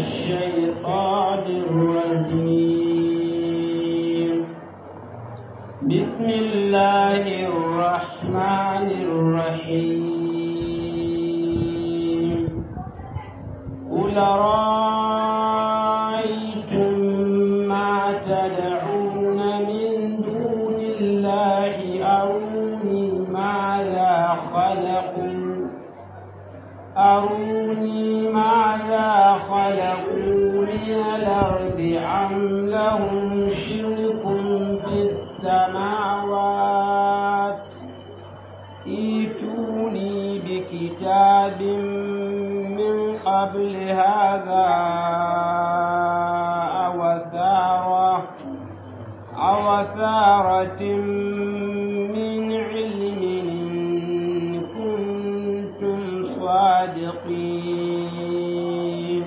الشيطان الرجيم بسم الله الرحمن الرحيم قل رأيتم ما تدعون من دون الله أروني ماذا خلقوا أروني ماذا خلقوا من الأرض أم لهم شرك في السماوات ائتوني بكتاب من قبل هذا أو ثارة أو ثارة من علم إن كنتم صادقين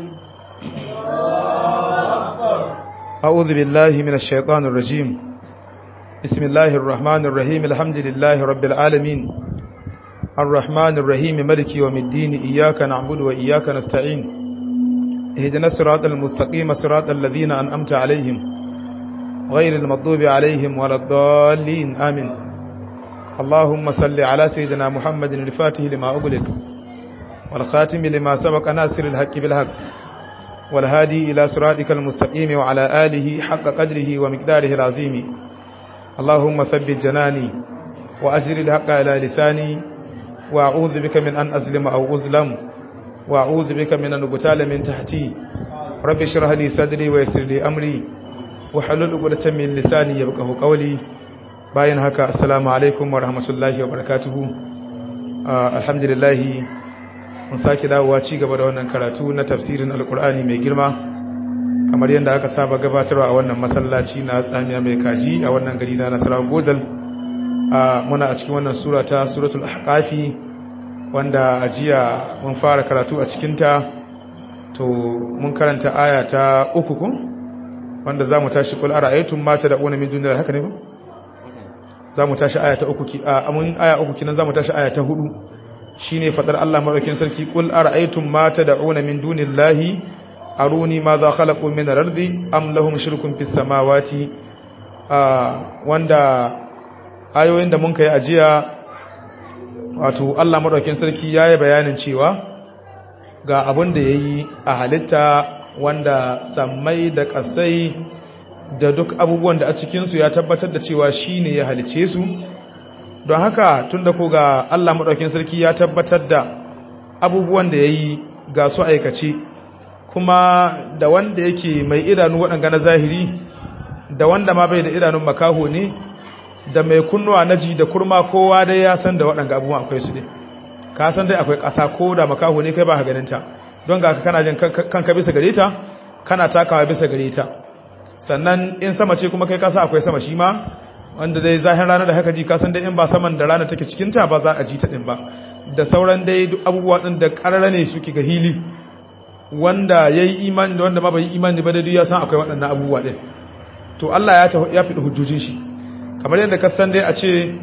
أعوذ بالله من الشيطان الرجيم بسم الله الرحمن الرحيم الحمد لله رب العالمين الرحمن الرحيم ملك يوم الدين إياك نعبد وإياك نستعين اهدنا الصراط المستقيم صراط الذين أنأمت عليهم غير المغضوب عليهم ولا الضالين آمين اللهم صل على سيدنا محمد الفاتح لما أغلق والخاتم لما سبق ناصر الحق بالحق والهادي إلى صراطك المستقيم وعلى آله حق قدره ومقداره العظيم اللهم ثبت جناني وأجر الحق على لساني وأعوذ بك من أن أظلم أو أظلم وأعوذ بك من أن أقتال من تحتي رب اشرح لي صدري ويسر لي أمري وحلل عقدة من لساني يفقهوا قولي bayan haka assalamu alaikum wa rahmatullahi wa barakatuhu alhamdulillah mun sake dawowa ci gaba da wannan karatu na tafsirin alkur'ani mai girma kamar yadda aka saba gabatarwa a wannan masallaci na tsamiya mai kaji a wannan gari na nasarar godal muna a cikin wannan sura ta suratul ahqafi wanda a jiya mun fara karatu a cikinta to mun karanta aya ta uku kun wanda za mu tashi kul ara'aytum ma tad'una min dunillahi haka ne ba za mu tashi aya ta uku ki a amun aya uku kinan za mu tashi aya ta hudu shine fadar Allah madaukin sarki kul ara'aytum ma tad'una min dunillahi aruni ma za khalaqu min al-ardi am lahum shirkun fis samawati wanda ayoyin da mun kai ajiya wato Allah madaukin sarki yayi bayanin cewa ga abin da yayi a halitta wanda sammai da kasai da duk abubuwan da a cikinsu ya tabbatar da cewa shi ne ya halice su don haka tun da ko ga Allah maɗaukin sarki ya tabbatar da abubuwan da ya yi ga su aikace kuma da wanda yake mai idanu waɗanga na zahiri da wanda ma bai da idanun makaho ne da mai kunnuwa na ji da kurma kowa dai ya san da waɗanga abubuwan akwai su ne ka san dai akwai ƙasa ko da makaho ne kai ba ka ganinta don ga kana jin kanka bisa gare ta kana takawa bisa gare ta sannan in sama ce kuma kai kasa akwai sama shi ma wanda dai zahin rana da haka ji kasan dai in ba saman da rana take cikinta ba za a ji ta din ba da sauran dai duk abubuwa din da karara ne suke ga hili wanda ya yi imani da wanda ma bai yi imani ba da duk ya san akwai waɗannan abubuwa din to Allah ya ya fi hujjojin shi kamar yadda ka san dai a ce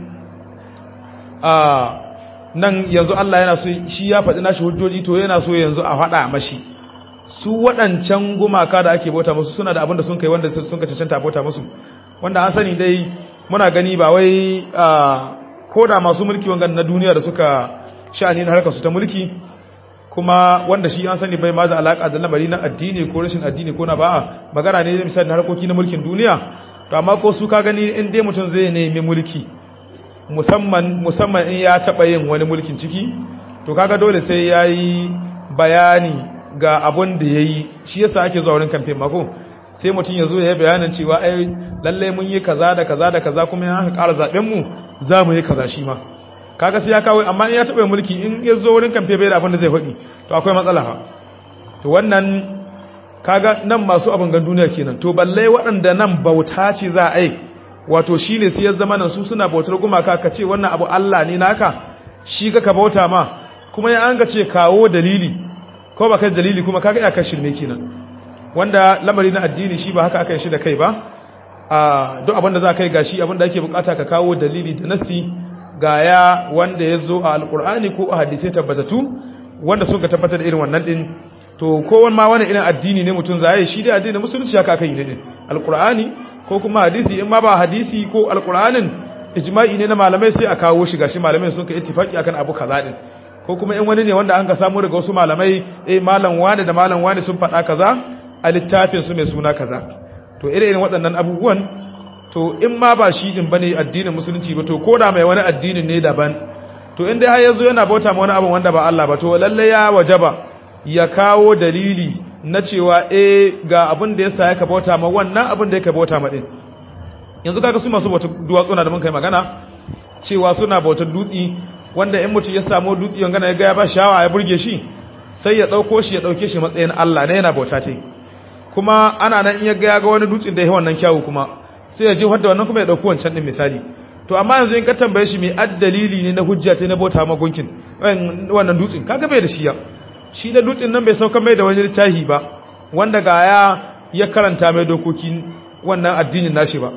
a nan yanzu Allah yana so shi ya faɗi nashi hujjoji to yana so yanzu a faɗa mashi su waɗancan gumaka da ake bauta musu suna da abinda sun kai wanda sun ka cancanta bauta musu wanda an sani dai muna gani ba wai ko da masu mulki wangan na duniya da suka sha'ani na harkar su ta mulki kuma wanda shi an sani bai ma da alaka da lamari na addini ko rashin addini ko na ba magana ne misali na harkoki na mulkin duniya to amma ko su ka gani in dai mutum zai nemi mulki musamman musamman in ya taɓa yin wani mulkin ciki to kaga dole sai yayi bayani ga abun da ya yi shi yasa ake zuwa wurin kamfen mako sai mutum ya zo ya yi bayanin cewa ai lalle mun yi kaza da kaza da kaza kuma ya ƙara zaɓen mu za mu yi kaza shi ma kaga sai ya kawo amma in ya taɓa mulki in ya zo wurin kamfe bai da abin da zai faɗi to akwai matsala ha to wannan kaga nan masu abin gan duniya kenan to balle waɗanda nan bauta ce za a yi wato shi ne sai ya zama nan su suna bautar gumaka ka ce wannan abu Allah ne naka shi ka ka bauta ma kuma ya an ga ce kawo dalili ko ba kai dalili kuma kaga iyakar shirme kenan wanda lamari na addini shi ba haka aka yi shi da kai ba a duk abin da za ka yi gashi abin da ake bukata ka kawo dalili da nasi ga ya wanda ya zo a alkur'ani ko a hadisai tabbatattu wanda sun ka tabbatar da irin wannan din to kowane ma wani irin addini ne mutum zai shi dai addinin musulunci haka aka yi ne din alqur'ani ko kuma hadisi in ma ba hadisi ko alqur'anin ijma'i ne na malamai sai a kawo shi gashi malamai sun kai ittifaki akan abu kaza din ko kuma in wani ne wanda an ka samu daga wasu malamai eh malam wani da malam wani sun faɗa kaza a littafin su mai suna kaza to irin waɗannan abubuwan to in ma ba shi din bane addinin musulunci ba to koda mai wani addinin ne daban to in dai har yazo yana bauta ma wani abu wanda ba Allah ba to lalle ya wajaba ya kawo dalili na cewa eh ga abin da yasa yaka bauta ma wannan abin da yake bauta ma din yanzu kaga su masu bauta duwatsu na da mun kai magana cewa suna bautar dutsi wanda in mutum ya samu dutsi yangana ya ga ya ba shawa ya burge shi sai ya dauko shi ya dauke shi matsayin Allah ne yana bauta ce kuma ana nan in ya ga ya ga wani dutsin da ya wannan kyawu kuma sai ya ji wadda wannan kuma ya dauki wancan din misali to amma yanzu in ka tambaye shi mai addalili ne na hujja ce na bauta ma gunkin wannan dutsin kaga bai da shi ya shi da dutsin nan bai sauka mai da wani littafi ba wanda ga ya ya karanta mai dokokin wannan addinin nashi ba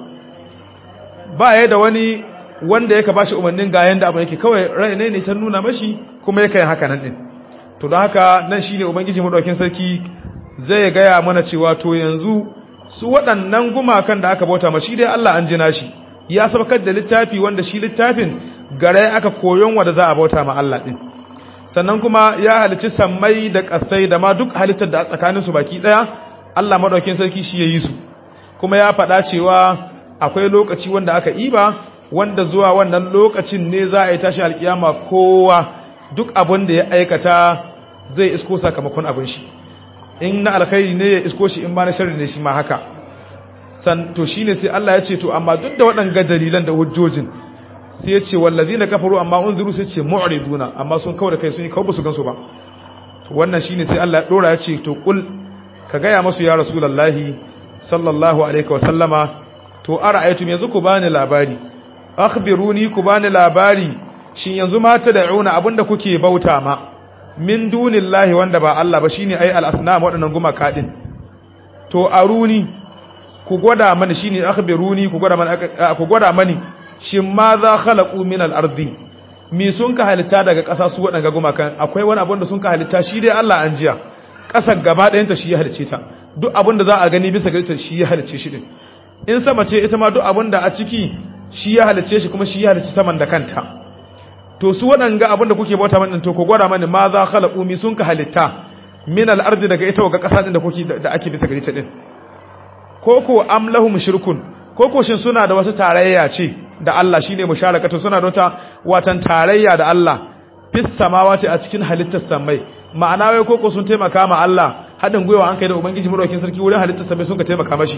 ba ya da wani wanda yake bashi umarnin ga yanda abu yake kawai rai ne ne ta nuna mashi kuma yake yin haka nan din to don haka nan shine ubangiji madaukin sarki zai gaya mana cewa to yanzu su waɗannan gumakan da aka bauta mashi dai Allah an jina shi ya sabakar da littafi wanda shi littafin gare aka koyon wanda za a bauta ma Allah din sannan kuma ya halicci sammai da ƙasai da ma duk halittar da a tsakaninsu baki ɗaya Allah maɗaukin sarki shi ya yi su kuma ya faɗa cewa akwai lokaci wanda aka iba wanda zuwa wannan lokacin ne za a yi tashi alkiyama kowa duk abin da ya aikata zai isko sakamakon abin shi in na alkhairi ne ya isko shi in ba na sharri ne shi ma haka san to shine sai Allah ya ce to amma duk da waɗanga dalilan da hujjojin sai ya ce wallazina kafaru amma unziru sai ce mu'riduna amma sun kawo da kai sun yi kawo su gansu ba to wannan shine sai Allah ya dora ya ce to kul ka gaya masu ya rasulullahi sallallahu alaihi wa sallama to ara'aytum yanzu ku bani labari akhbiruni ku bani labari shin yanzu ma tad'una abinda kuke bauta ma min dunillahi wanda ba Allah ba shine ai al-asnam wadannan gumaka din to aruni ku gwada mani shine akhbiruni ku gwada mani ku gwada mani shin ma za khalaqu min al-ardi mi sun ka halitta daga ƙasa su wadanga gumakan akwai wani abin da sun ka halitta shi dai Allah an jiya ƙasar gaba ɗayan ta shi ya halice ta duk abin da za a gani bisa gare ta shi ya halice shi din in sama ce ita ma duk abin da a ciki shi ya halice shi kuma shi ya halice saman da kanta to su waɗanga abin da kuke bauta mani to ku gwada mani ma za khalaqu mi sun ka halitta min al-ardi daga ita ga ƙasa din da kuke da ake bisa gare ta din koko am lahum shirkun koko shin suna da wata tarayya ce da Allah shine musharakatu suna da wata watan tarayya da Allah fis samawati a cikin halittar samai ma'ana wai koko sun taimaka ma Allah hadin gwiwa an kai da ubangiji madaukakin sarki wurin halittar samai sun ka taimaka mashi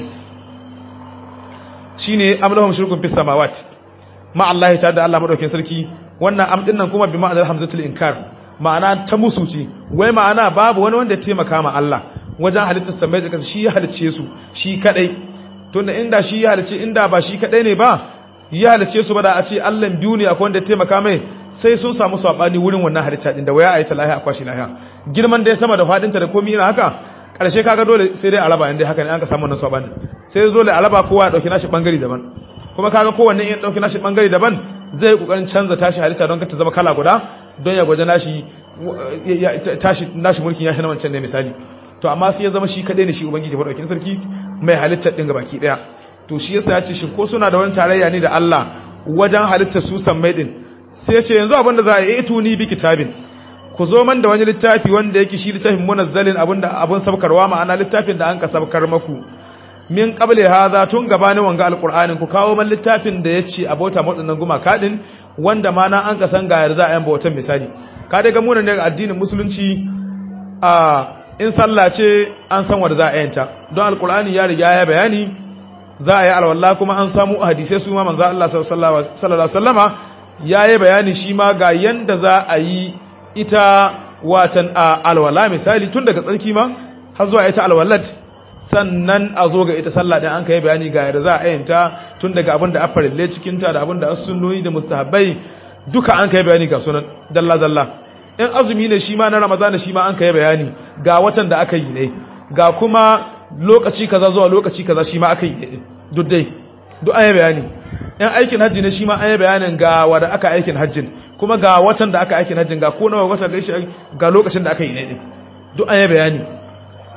shine am lahum shirkun fis samawati ma Allah ta da Allah madaukakin sarki wannan am din nan kuma bi ma'anar hamzatul inkar ma'ana ta musu ce wai ma'ana babu wani wanda ya taimaka ma Allah wajen halittar samai da kasa shi ya halicce su shi kadai tunda inda shi ya halicce inda ba shi kadai ne ba ya halicce su ba da a ce Allah biyu ne akwai wanda ya taimaka mai sai sun samu sabani wurin wannan halitta din da waya ayi ta lahiya akwashi lahiya girman da ya sama da fadin ta da komai ina haka karshe kaga dole sai dai araba inda haka ne an ka samu wannan sabani sai dole araba kowa ya dauki nashi bangare daban kuma kaga kowanne ya dauki nashi bangare daban zai kokarin canza tashi halitta don ka ta zama kala guda don ya gwaje nashi tashi nashi mulkin ya hana wancan ne misali to amma sai ya zama shi kadai ne shi ubangiji madaukakin sarki mai halittar din gabaki daya to shi yasa ya ce shi ko suna da wani tarayya ne da Allah wajen halittar su sammai din sai ya ce yanzu abinda za a yi tuni bi kitabin ku zo man da wani littafi wanda yake shi littafin munazzalin abinda abun sabkarwa ma'ana littafin da an ka sabkar maku min qabli hadha tun gabanin wanga alqur'anin ku kawo man littafin da yace abota wadannan gumaka din wanda ma na an ka san ga yarza ayan bautan misali ka daga mu ne addinin musulunci a in sallah ce an san wanda za a yanta don alqur'ani ya riga ya bayani za a yi alwala kuma an samu hadisai su ma manzo Allah sallallahu alaihi wasallama yayi bayani shi ma ga yanda za a yi ita watan alwala misali tun daga tsarki ma har zuwa ita alwalat sannan a zo ga ita sallah din an kai bayani ga yadda za a yanta tun daga abin da afarille cikin ta da abin da sunnoyi da mustahabbai duka an kai bayani ga sunan dalla dalla in azumi ne shi ma na ramadana shi ma an kai bayani ga watan da aka yi ne ga kuma lokaci kaza zuwa lokaci kaza shi ma aka yi ne duk dai duk an yi bayani in aikin hajji ne shi ma an yi bayanin ga wanda aka aikin hajjin kuma ga watan da aka aikin hajjin ga ko nawa watan gaishe ga lokacin da aka yi ne din duk an yi bayani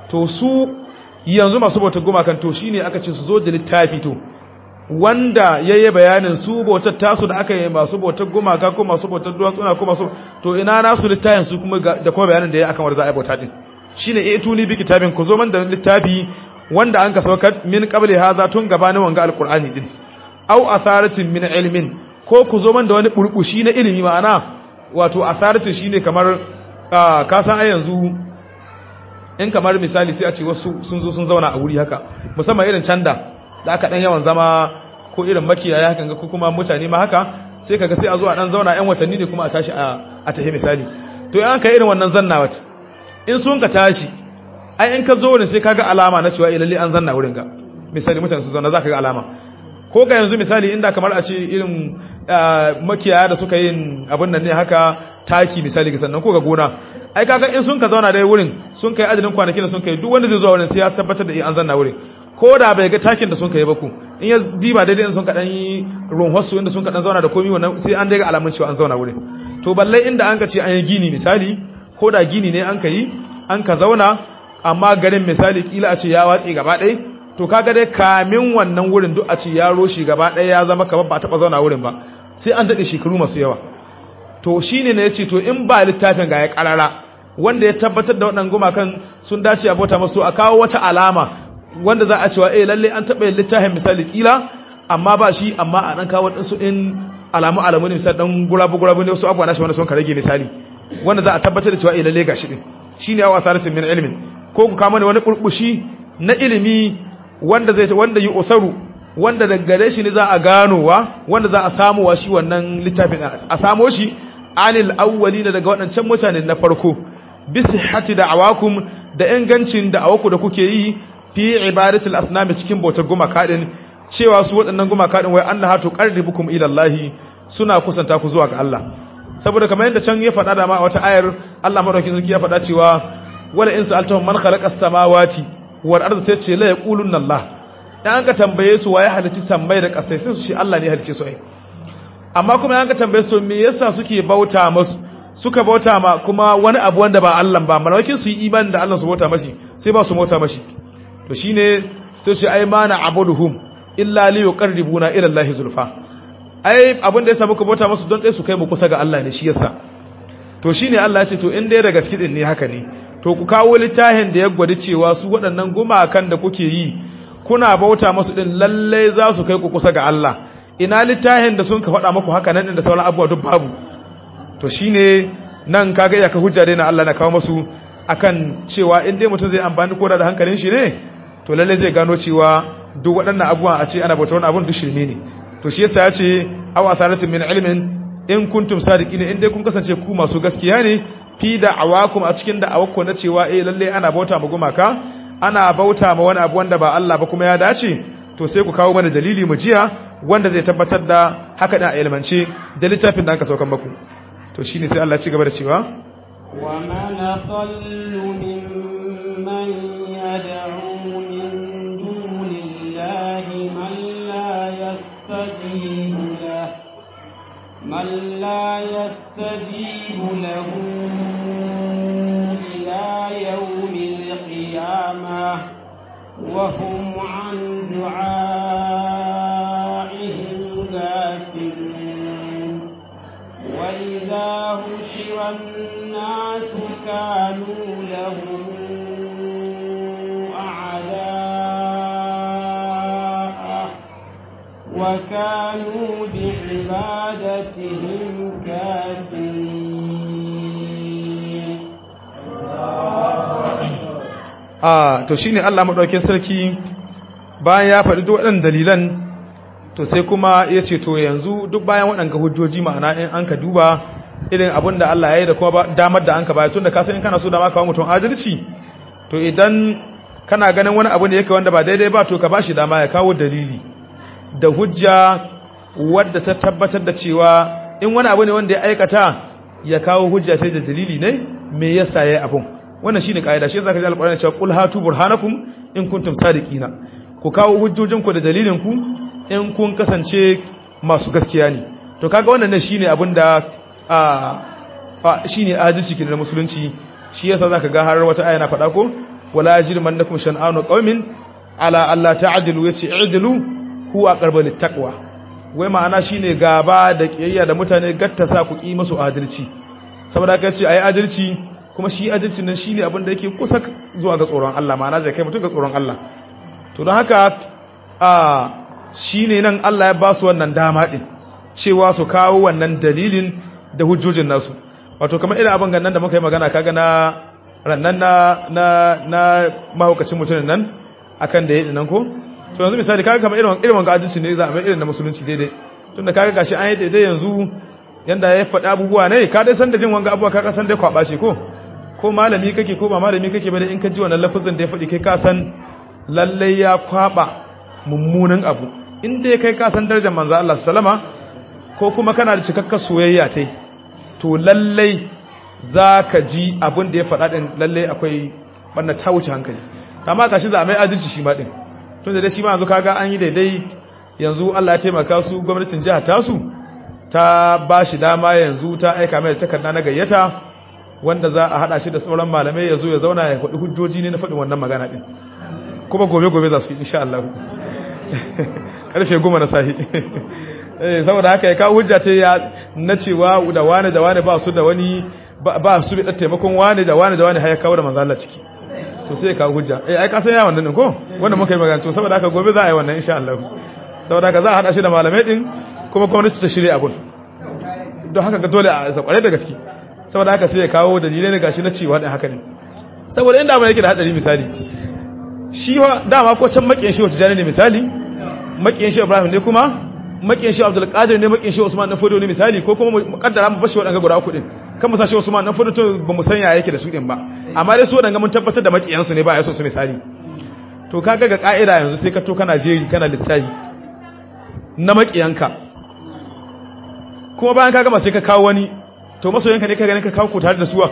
to su yanzu masu bautar gumakan to shine aka ce su zo da littafi to wanda yayi bayanin su bautar tasu da aka yi masu bautar gumaka ko masu bautar duwatsuna ko masu to ina nasu littafin su kuma da kuma bayanin da ya akan wanda za a yi bauta din shine e tuni bi kitabin ku zo man da littafi wanda an ka saukar min qabli hadha tun gabanin wanga alqur'ani din aw atharatin min ilmin ko ku zo man da wani burbushi na ilimi ma'ana wato atharatin shine kamar ka san ai yanzu in kamar misali sai a ce wasu sun zo sun zauna a wuri haka musamman irin canda da aka dan yawan zama ko irin makiyaya haka ko kuma mutane ma haka sai kaga sai a zo a dan zauna yan watanni ne kuma a tashi a tafi misali to yan ka irin wannan zanna wata in sun ka tashi ai in ka zo ne sai kaga alama na cewa ilalle an zanna wurin ga misali mutane su zauna zaka ga alama ko ga yanzu misali inda kamar a ce irin makiyaya da suka yin abin nan ne haka taki misali ga sannan ko ga gona ai kaga in sun ka zauna dai wurin sun kai adadin kwanakin da sun kai duk wanda zai zo wurin sai ya tabbatar da an zanna wurin ko da bai ga takin da sun kai ba ku in ya diba daidai in sun ka dan yi runhosu inda sun ka dan zauna da komi wannan sai an dai ga alamun cewa an zauna wurin to balle inda an ka ce an yi gini misali ko da gini ne an ka yi an ka zauna amma garin misali kila a ce ya watse gaba ɗaya to kaga dai kamin wannan wurin duk a ce ya roshi gaba ɗaya ya zama kamar ba a taɓa zauna wurin ba sai an daɗe shekaru masu yawa to shine ne ya ce to in ba littafin ga ya ƙarara wanda ya tabbatar da waɗannan gumakan sun dace a bauta masu a kawo wata alama wanda za a cewa eh lalle an taɓa yin littafin misali kila amma ba shi amma a ɗan kawo ɗansu in alamu alamu ne misali ɗan gurabu gurabu ne wasu abubuwa na shi wanda sun ka rage misali wanda za a tabbatar da cewa eh lalle gashi din shine yawa asaratin min ilmin ko ku kama ne wani burbushi na ilimi wanda zai wanda yi usaru wanda daga gare shi ne za a ganowa wanda za a samu wa shi wannan littafin a samo shi anil awwalina daga waɗancan mutane na farko bisihhati da'awakum da ingancin da'awaku da kuke yi fi ibadatul asnami cikin bautar gumaka din cewa su waɗannan gumaka din wai annaha tuqarribukum ila Allah suna kusanta ku zuwa ga Allah saboda kamar yadda can ya faɗa da ma a wata ayar Allah madaukakin sarki ya faɗa cewa wala in sa'altahum man khalaqas samawati wal arda sai ce la yaqulunna Allah dan ka tambaye su waye halici sammai da kasai sai su ce Allah ne halice su ai amma kuma an ka tambaye su me yasa suke bauta masu suka bauta ma kuma wani abu wanda ba Allah ba malakin su yi imani da Allah su bauta mashi sai ba su bauta mashi to shine sai su ce ai mana abuduhum illa li yuqarribuna ila Allah zulfa ai abin da ya samu ku bauta masu don dai su kai mu kusa ga Allah ne shi yasa to shine Allah ya ce to in dai da gaske din ne haka ne to ku kawo littafin da ya gwada cewa su waɗannan gumakan da kuke yi kuna bauta masu din lalle za su kai ku kusa ga Allah ina littafin da sun ka faɗa muku haka nan da sauran abubuwa duk babu to shine nan kaga ya ka hujja dai na Allah na kawo masu akan cewa in dai mutum zai amfani koda da hankalin shi ne to lalle zai gano cewa duk waɗannan abubuwa a ce ana bauta wani abun duk shirme ne to shi yasa ya ce aw asaratin min ilmin in kuntum sadiqina in dai kun kasance ku masu gaskiya ne fi da'awakum a cikin da'awakku na cewa eh lalle ana bauta ma gumaka ana bauta ma wani abu wanda ba Allah ba kuma ya dace to sai ku kawo mana dalili mu jiya wanda zai tabbatar da haka da ilmance da littafin da aka saukan maku to shine sai Allah ya ci gaba da cewa wa man adallu mimman yad'u min dunillahi man la yastajibu lahu من لا يستجيب له إلى يوم القيامة وهم عن دعائهم غافلون وإذا هشر الناس كانوا لهم أعداء وكانوا بعبادتهم كافرين a to shine Allah madaukakin sarki bayan ya faɗi duk waɗannan dalilan to sai kuma ya ce to yanzu duk bayan waɗannan hujjoji ma'ana in an ka duba irin abin da Allah ya yi da kuma damar da an ka bayar tunda ka san in kana so dama kawo mutum adalci to idan kana ganin wani abu da yake wanda ba daidai ba to ka bashi dama ya kawo dalili da hujja wadda ta tabbatar da cewa in wani abu ne wanda ya aikata ya kawo hujja sai da dalili ne me yasa yayi abun wannan shine kaida shi zaka ji alƙur'ani cewa qul hatu burhanakum in kuntum sadiqina ku kawo hujjojin ku da dalilin ku in kun kasance masu gaskiya ne to kaga wannan ne shine abin da a shine adalci kin na musulunci shi yasa zaka ga har wata aya na faɗa ko wala yajrimannakum shan'anu qaumin ala alla ta'dilu yace i'dilu huwa aqrabu littaqwa wai ma'ana shine gaba da kiyayya da mutane gatta sa ku ki musu adalci saboda haka yace ayi adalci kuma shi adalci nan shine abin da yake kusa zuwa ga tsoron Allah ma'ana zai kai mutum ga tsoron Allah to don haka a shine nan Allah ya ba su wannan dama din cewa su kawo wannan dalilin da hujjojin nasu wato kamar irin abin gannan da muka yi magana kaga na rannan na na na mahaukacin mutumin nan akan da ya yi nan ko to yanzu misali kaga kamar irin irin wanga adalci ne za a mai irin na musulunci daidai tunda kaga gashi an yi daidai yanzu yanda ya faɗi abubuwa ne ka dai san da jin wanga abubuwa ka san dai kwaba ce ko ko malami kake ko ba malami kake ba dai in ka ji wannan lafazin da ya faɗi kai ka san lalle ya kwaba mummunan abu in dai kai ka san darajar manzo Allah sallama ko kuma kana da cikakkar soyayya tai to lalle zaka ji abin da ya faɗa din lalle akwai wannan ta wuce hankali amma gashi za a mai adalci shi ma din tun da dai shi ma yanzu kaga an yi daidai yanzu Allah ya taimaka su gwamnatin jihar tasu ta ba shi dama yanzu ta aika mai takarda na gayyata wanda za a hada shi da sauran malamai ya zo ya zauna ya faɗi hujjoji ne na faɗin wannan magana din kuma gobe-gobe za su yi insha Allah karfe goma na sahi saboda haka ya kawo hujja ce ya na cewa da wani da wani ba su da wani ba su bi taimakon wani da wani da wani har ya kawo da manzo Allah ciki to sai ka hujja eh ai ka san ya wannan din ko wanda muka yi magana to saboda haka gobe za a yi wannan insha Allah saboda haka za a hada shi da malamai din kuma gwamnati ta shirye abun don haka ga dole a sakware da gaske saboda haka sai ya kawo dalilai ne gashi na cewa din haka ne saboda inda mai yake da hadari misali shi wa dama ko can makiyin shi wata ne misali makiyin shi Ibrahim ne kuma makiyin shi Abdul Qadir ne makiyin shi Usman dan Fodo ne misali ko kuma mu kaddara mu bashi wadanga guda uku din kan mu sashi Usman dan Fodo to ba mu san ya yake da su din ba amma dai su wadanga mun tabbatar da makiyan su ne ba ya so su misali to kaga ga ka'ida yanzu sai ka to kana jeri kana lissafi na makiyanka kuma bayan ka gama sai ka kawo wani to masoyanka ne ka ganin ka kawo ku tare da suwa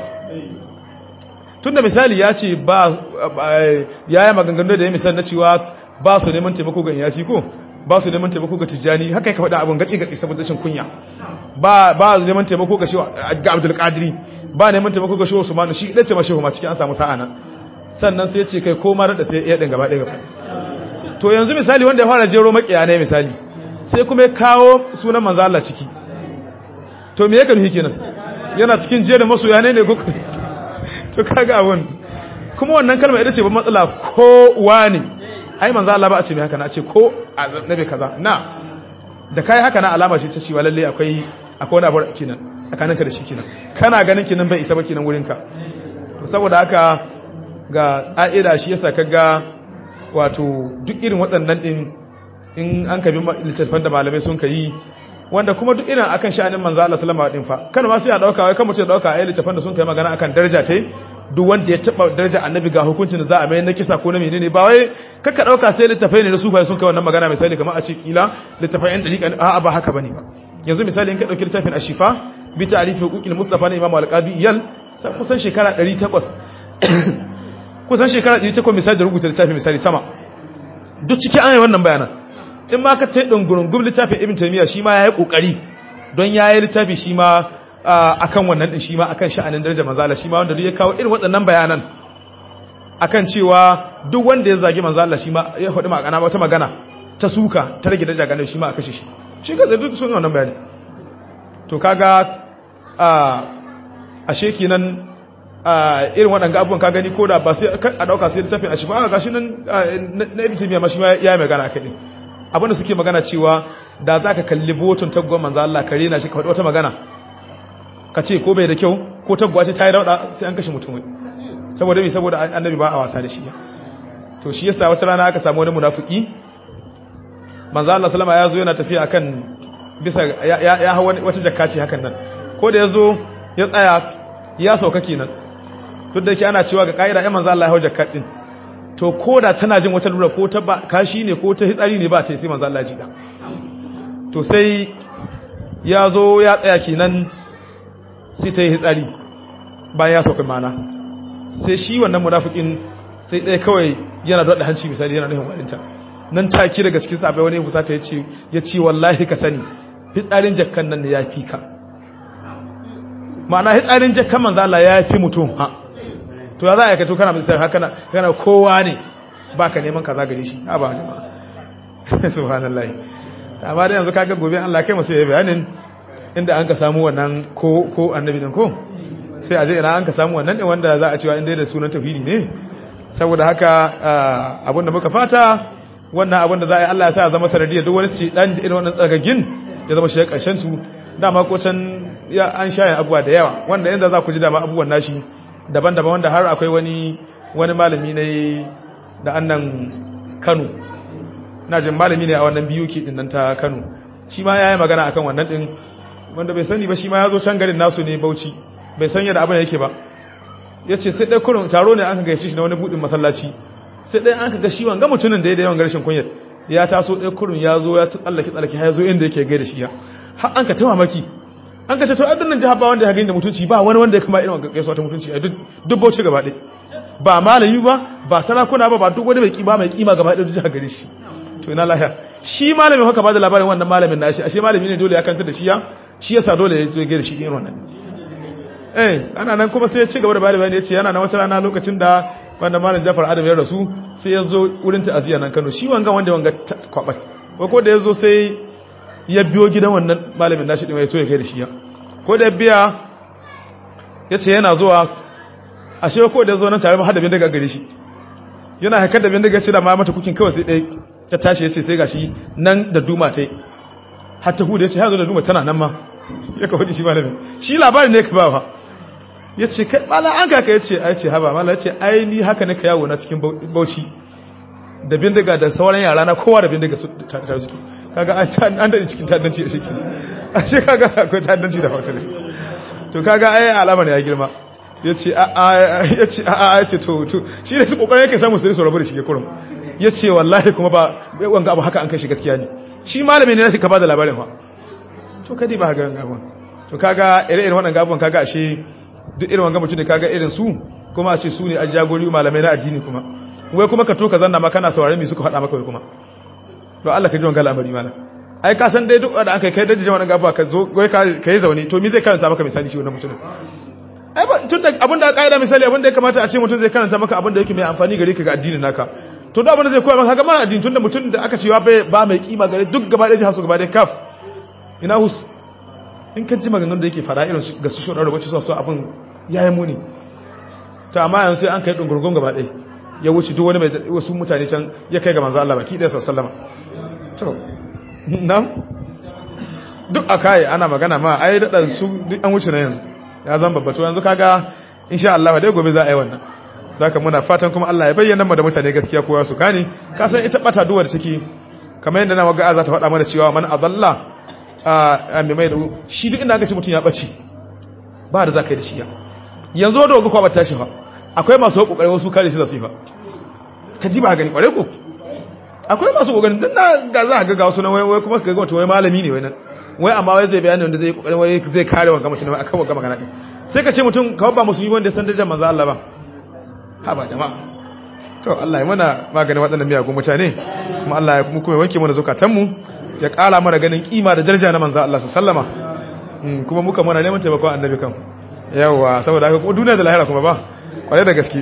tunda misali ya ce ba ya yi maganganu da ya misali na cewa ba su neman taimako ga iyasi ko ba su neman taimako ga tijjani haka ya faɗa abin gaci gaci saboda shin kunya ba ba su neman taimako ga ga abdul qadiri ba neman taimako ga shehu usmanu shi dace ma shehu ma cikin an samu sa'a nan sannan sai ya ce kai koma da sai ya din gaba ɗaya gaba to yanzu misali wanda ya fara jero makiya ne misali sai kuma ya kawo sunan manzo Allah ciki to me yake nufi kenan yana cikin jerin masoya ne ne ko to kaga abun kuma wannan kalma ita ce ba matsala ko wani ai manzo Allah ba a ce mai haka na ce ko annabi kaza na da kai haka na alama ce ta cewa lalle akwai akwai wani abu kenan tsakaninka da shi kenan kana ganin kenan bai isa ba kenan wurin ka to saboda haka ga ƙa'ida shi yasa kaga wato duk irin waɗannan din in an kabi littattafan da malamai sun kai wanda kuma duk irin akan sha'anin manzo Allah sallama din fa kana ma sai a dauka wai kan mutum ya dauka ayi littafin da sun kai magana akan daraja tai duk wanda ya taba daraja annabi ga hukuncin da za a mai na kisa ko na menene ba wai kaka dauka sai littafai ne na sufa sun kai wannan magana misali kamar a ce kila littafai yan dariƙa a'a ba haka bane ba yanzu misali in ka dauki littafin ashifa bi ta'rif huquqil mustafa na imam al-qadi yal kusan shekara 800 kusan shekara 800 misali da rubuta littafin misali sama duk cikin an yi wannan bayanan in ma ka tai dungurungum littafin ibn taymiya shi ma yayi kokari don yayi littafi shi ma akan wannan din shi ma akan sha'anin daraja manzala shi ma wanda duk ya kawo irin waɗannan bayanan akan cewa duk wanda ya zagi manzala shi ma ya faɗi magana wata magana ta suka ta rage daraja ganin shi ma a kashe shi shi ga zai duk sun wannan bayani to kaga a ashe kenan irin waɗanga abubuwan ka gani ko da ba sai a ɗauka sai littafin a shi ba ga shi nan na ibn taymiya ma shi ma ya yi magana kai abinda suke magana cewa da za ka kalli botun taggwa manzo Allah ka rena shi ka faɗi wata magana ka ce ko bai da kyau ko taggwa ce ta yi rauɗa sai an kashe mutum saboda mai saboda annabi ba a wasa da shi to shi yasa wata rana aka samu wani munafiki manzo Allah sallama ya zo yana tafiya akan bisa ya ya hawa wata jakka ce hakan nan ko da ya zo ya tsaya ya sauka kenan duk da yake ana cewa ga kaida ya manzo Allah ya hawa jakka din to ko da tana jin wata lura ko ta kashi ne ko ta hitsari ne ba ta yi sai manzo Allah ya jida to sai ya zo ya tsaya kenan sai ta yi hitsari bayan ya sauka mana sai shi wannan munafikin sai ɗaya kawai yana da hanci misali yana nufin walinta nan take daga cikin sabai wani fusata ya ce ya ce wallahi ka sani hitsarin jakkan nan ne ya fi ka ma'ana hitsarin jakkan manzo Allah ya fi mutum ha to ya za a kato kana misali haka na kana kowa ne baka neman kaza gare shi a ba haka subhanallahi amma da yanzu kaga gobe Allah kai masa yayi bayanin inda an ka samu wannan ko ko annabi din ko sai a je ina an ka samu wannan din wanda za a cewa inda da sunan tauhidi ne saboda haka abinda muka fata wannan abinda za a yi Allah ya sa ya zama sanadiyar duk wani ci dan irin wannan tsagagin ya zama shi karshen su dama ko can ya an shaye abubuwa da yawa wanda inda za ku ji dama abubuwan nashi daban-daban wanda har akwai wani wani malami ne da annan Kano na jin malami ne a wannan biyu ke din nan ta Kano shi ma yayi magana akan wannan din wanda bai sani ba shi ma ya zo can garin nasu ne Bauchi bai san yadda abin yake ba yace sai dai kurun taro ne an ka gaishe shi na wani budin masallaci sai dai an ka ga shi wanga mutumin da ya da yawan garshin kunyar ya taso dai kurun ya zo ya tsallake tsallake har ya zo inda yake gaida shi ya har an ka ta mamaki an ka ce to addunan jihar ba wanda ya gani da mutunci ba wani wanda ya kama irin gaisuwa ta mutunci a duk Bauchi gaba ɗaya ba malami ba ba sarakuna ba ba duk wani mai kima mai kima gaba ɗaya jihar gare shi to ina lahiya shi malamin haka ba da labarin wannan malamin nashi ashe malami ne dole ya kanta da shi ya shi yasa dole ya zo gaida shi irin wannan eh ana nan kuma sai ya ci gaba da bayani bayani ya ce yana na wata rana lokacin da wanda malam Jafar Adam ya rasu sai ya zo wurin ta'aziyya nan Kano shi wanga wanda wanga kwabat ko da ya zo sai ya biyo gidan wannan malamin nashi din ya so ya kai da shi ya ko da biya ya ce yana zuwa ashe ko da ya zo nan tare har da bin daga gare shi yana haikar da bin daga ce da ma mata kukin kawai sai dai ta tashi ya ce sai gashi nan da duma ta yi har ta hudu ya ce yanzu da duma tana nan ma ya kawo shi malamin shi labarin ne ka ba fa ya ce kai mala an kaka ya ce ai ce haba mala ya ce ai ni haka ne ka yawo na cikin bauchi da bindiga da sauran yara na kowa da bindiga su tare suke kaga an daɗe cikin ta'addanci a shekki a ce kaga akwai ta'addanci da hautar to kaga ai alamar ya girma ya ce a ya ce a ya ce to to shi ne su kokarin yake samu su su rabu da shi ya kurum ya ce wallahi kuma ba wanga abu haka an kai shi gaskiya ne shi malami ne na ka ba da labarin fa to kadi ba ga gabon to kaga ire-iren wannan gabon kaga ashe duk irin wanga mutum ne kaga irin su kuma a ce su ne a jagori malamai na addini kuma wai kuma ka to ka zanna ma kana saurare me suka faɗa maka wai kuma to Allah ka ji wanga al'amari mana ai ka san dai duk da aka kai da wannan gaba ka zo wai ka yi zaune to me zai karanta maka misali shi wannan mutumin ai ba tun da abin da kaida misali abin da ya kamata a ce mutum zai karanta maka abin da yake mai amfani gare ka ga addinin naka to da abin da zai koya maka ga ma addini tunda mutum da aka cewa ba mai kima gare duk gaba ɗaya hasu gaba ɗaya kaf ina hus in ka ji maganganun da yake fara irin ga su shoɗar wacce su abin ya yi muni ta amma yanzu sai an kai ɗungurgun gaba ɗaya ya wuce duk wani mai wasu mutane can ya kai ga manzo Allah baki ɗaya sallama to nan duk a kai ana magana ma ai daɗa su duk an wuce na yanzu ya zan babbato yanzu kaga insha Allah dai gobe za a yi wannan zaka muna fatan kuma Allah ya bayyana mu da mutane gaskiya kowa su gane ka san ita bata duwar take kamar yadda na waga za ta faɗa mana cewa man azalla a mai mai da shi duk inda aka ce mutum ya ɓace ba da za ka yi da shi ya yanzu wadda waga kwabar tashi fa akwai masu ƙoƙarin wasu kare shi da su yi fa ka ji ba gani ƙware ko akwai masu ƙoƙarin don na ga za a ga wasu na wai kuma ka ga mutum wai malami ne wai nan wai amma wai zai bayani wanda zai ƙoƙarin wai zai kare wa mutum a kan wa magana ɗin sai ka ce mutum kawai ba musulmi wanda ya san darajar manzo Allah ba ha ba jama'a to Allah ya mana maganin waɗannan miyagun mutane kuma Allah ya kuma wanke mana zukatanmu ya ƙara mana ganin kima da daraja na manzo Allah sallama kuma muka mana neman taimakon annabi kan yawa saboda haka kuma duniya da lahira kuma ba kware da gaske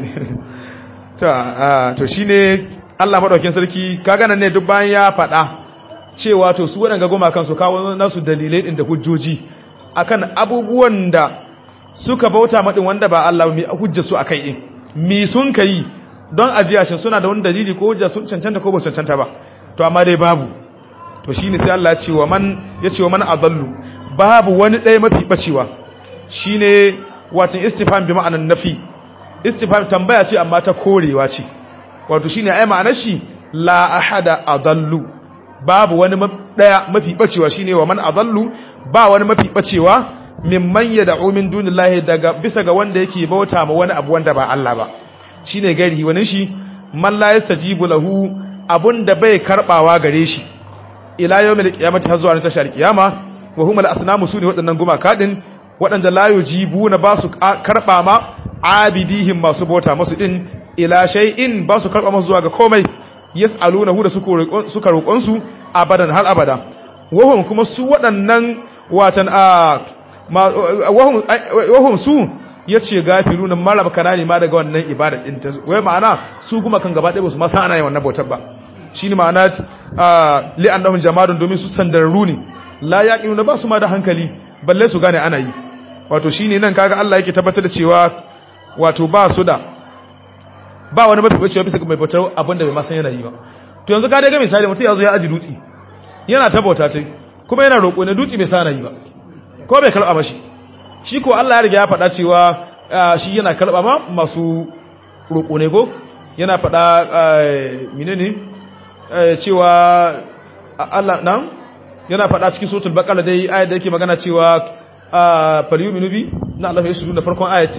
to to shine Allah madaukakin sarki kaga nan ne duk bayan ya faɗa cewa to su waɗanga goma kan su kawo nasu dalilai din da hujjoji akan abubuwan da suka bauta madin wanda ba Allah mai hujja su akai din mi sun kai don ajiya shin suna da wani dalili ko hujja sun cancanta ko ba cancanta ba to amma dai babu to shine sai Allah ya ce wa man ya ce wa man adallu babu wani ɗaya mafi bacewa shine wato istifham bi ma'anan nafi istifham tambaya ce amma ta korewa ce wato shine ai ma'anar shi la ahada adallu babu wani ɗaya mafi bacewa shine wa man adallu ba wani mafi bacewa mimman yad'u min dunillahi daga bisa ga wanda yake bauta ma wani abu wanda ba Allah ba shine gari wani shi man la yastajibu lahu abunda bai karbawa gare shi ila yawmil qiyamati har zuwa tashar kiyama wa humul asnamu sune waɗannan gumaka din waɗanda la yujibuna ba su karba ma abidihim masu bauta masu din ila shay'in ba su karba masu zuwa ga komai yas'alunahu da suka roƙon su abadan har abada wahum kuma su waɗannan watan a wahum su yace gafiluna marab kanani ma daga wannan ibada din ta wai ma'ana su kuma kan gaba ɗaya ba su ma san ana yin wannan bautar ba shine ma'ana li annahum jamadun domin su sandararru ne la yaqiluna ba su ma da hankali balle su gane ana yi wato shine nan kaga Allah yake tabbatar da cewa wato ba su da ba wani mafi bacewa bisa ga mai bautar abin da bai ma san yana yi ba to yanzu ka dai ga misali mutum ya zo ya aji dutse yana ta bauta tai kuma yana roƙo ne dutse bai sana yi ba ko bai karɓa mashi shi ko Allah ya riga ya faɗa cewa shi yana karɓa ma masu roƙo ne ko yana faɗa menene cewa Allah nan yana faɗa cikin suratul baqara dai ayat da yake magana cewa falyuminu bi na Allah ya shudu da farkon ayat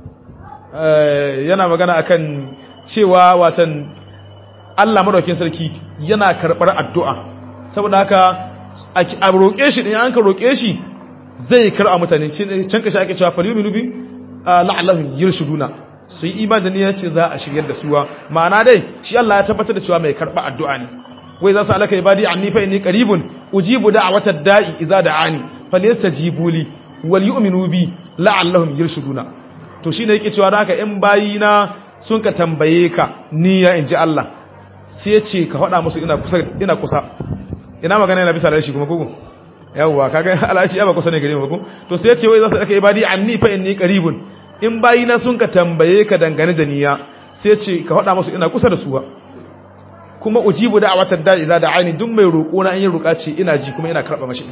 yana magana akan cewa watan Allah madaukakin sarki yana karɓar addu'a saboda haka a roƙe shi ɗin an ka roƙe shi zai karɓa mutane can kashi ake cewa faliyu minubi la'allahun yirshuduna su yi iman da niyyar ce za a shiryar da suwa ma'ana dai shi Allah ya tabbatar da cewa mai karɓa addu'a ne wai za su alaka ibadi anni fa inni qaribun ujibu da'wata da'i idza da'ani falyastajibu li wal yu'minu bi la'allahum yirshuduna to shine yake cewa da haka in bayina sun ka tambaye ka niyya inji Allah sai ya ce ka faɗa musu ina kusa ina kusa ina magana yana bisa da shi kuma kugu yawwa kaga alashi ba kusa ne gare mu ko to sai ya ce wai za su daka ibadi anni fa inni qaribun in bayina sun ka tambaye ka dangane da niyya sai ya ce ka faɗa musu ina kusa da su ba kuma ujibu da'watad da'i idza da'ani duk mai roƙo na in yi roƙa ce ina ji kuma ina karɓa mashi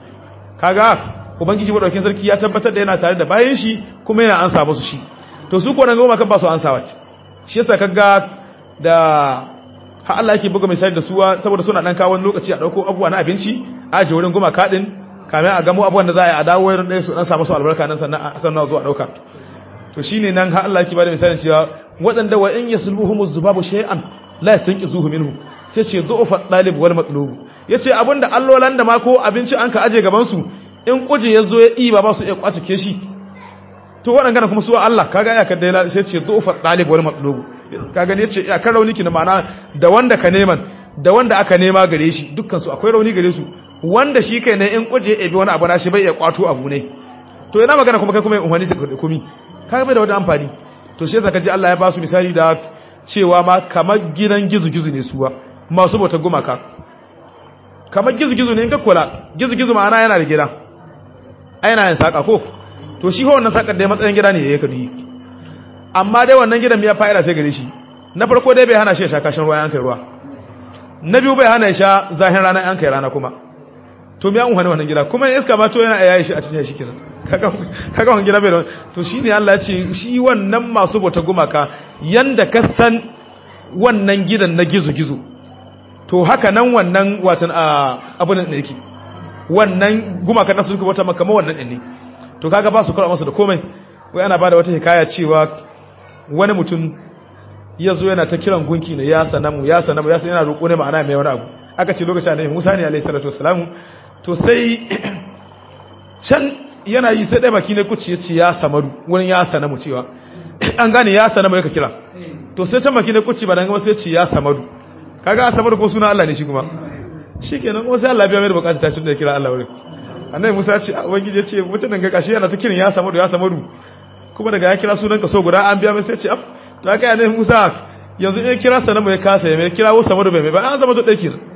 kaga ubangiji madaukakin sarki ya tabbatar da yana tare da bayan shi kuma yana ansa musu shi to su ko nan goma kan ba su ansa wace shi yasa kaga da har Allah yake buga misali da suwa saboda suna dan kawo lokaci a dauko abubuwa na abinci a je wurin goma kadin kamar a gamo abubuwan da za a yi a dawo wurin ɗaya su dan samu su albarka nan sannan sannan zuwa dauka to shine nan har Allah yake bada misalin cewa waɗanda wa in yasluhum zubabu shay'an la yastanqizuhu minhu sai ce du'fa talib wal matlub yace abinda allolan da ma ko abinci an ka aje gaban su in kuje yazo ya iba ba su iya kwacike shi to waɗanda kuma su Allah kaga ya kadai sai ce du'fa talib wal matlub ka gani yace ya kan rauni kina ma'ana da wanda ka neman da wanda aka nema gare shi dukkan su akwai rauni gare su wanda shi kai ne in kuje ya ebi wani abu na shi bai ya kwato abu ne to ina magana kuma kai kuma in wani sai kumi kaga bai da wani amfani to shi yasa kaji Allah ya ba su misali da cewa ma kamar gidan gizu-gizu ne suwa masu bautar gumaka kamar gizu-gizu ne in ka kula gizu-gizu ma'ana yana da gida yana yin saka ko to shi wannan sakar da matsayin gida ne ya kadu yi amma dai wannan gidan ya fa'ida sai gare shi na farko dai bai hana shi ya sha kashin ruwa yankai ruwa na biyu bai hana ya sha zahin rana yankai rana kuma to me an wani wannan gida kuma iska ma to yana yayi shi a cikin shi kenan kaga wannan gida bai da to shine Allah ya ce shi wannan masu bauta gumaka yanda ka san wannan gidan na gizo-gizo to haka nan wannan watan abin da yake wannan gumaka na suka bauta maka wannan din ne to kaga ba su kula masa da komai wai ana bada wata hikaya cewa wani mutum ya zo yana ta kiran gunki ne ya sanamu ya sanamu ya yana roƙo ne ma'ana mai wani abu aka ce lokacin annabi Musa ne alaihi salatu wassalamu to sai can yana yi sai dai baki ne kuci ya ce ya samaru wurin ya sanamu cewa an gane ya sanamu yaka kira to sai can baki ne kuci ba dan gaba sai ce ya samaru kaga samaru ko suna Allah ne shi kuma shikenan kuma sai Allah biya mai da bukata ta tunda ya kira Allah wurin annabi Musa ya ce ubangiji ya ce mutanen ga kashi yana ta kiran ya samaru ya samaru kuma daga ya kira sunan ka so guda an biya mai sai ce af to aka yana Musa yanzu in kira sanamu ya kasa ya mai kira wo samaru bai mai ba an zama to dai kira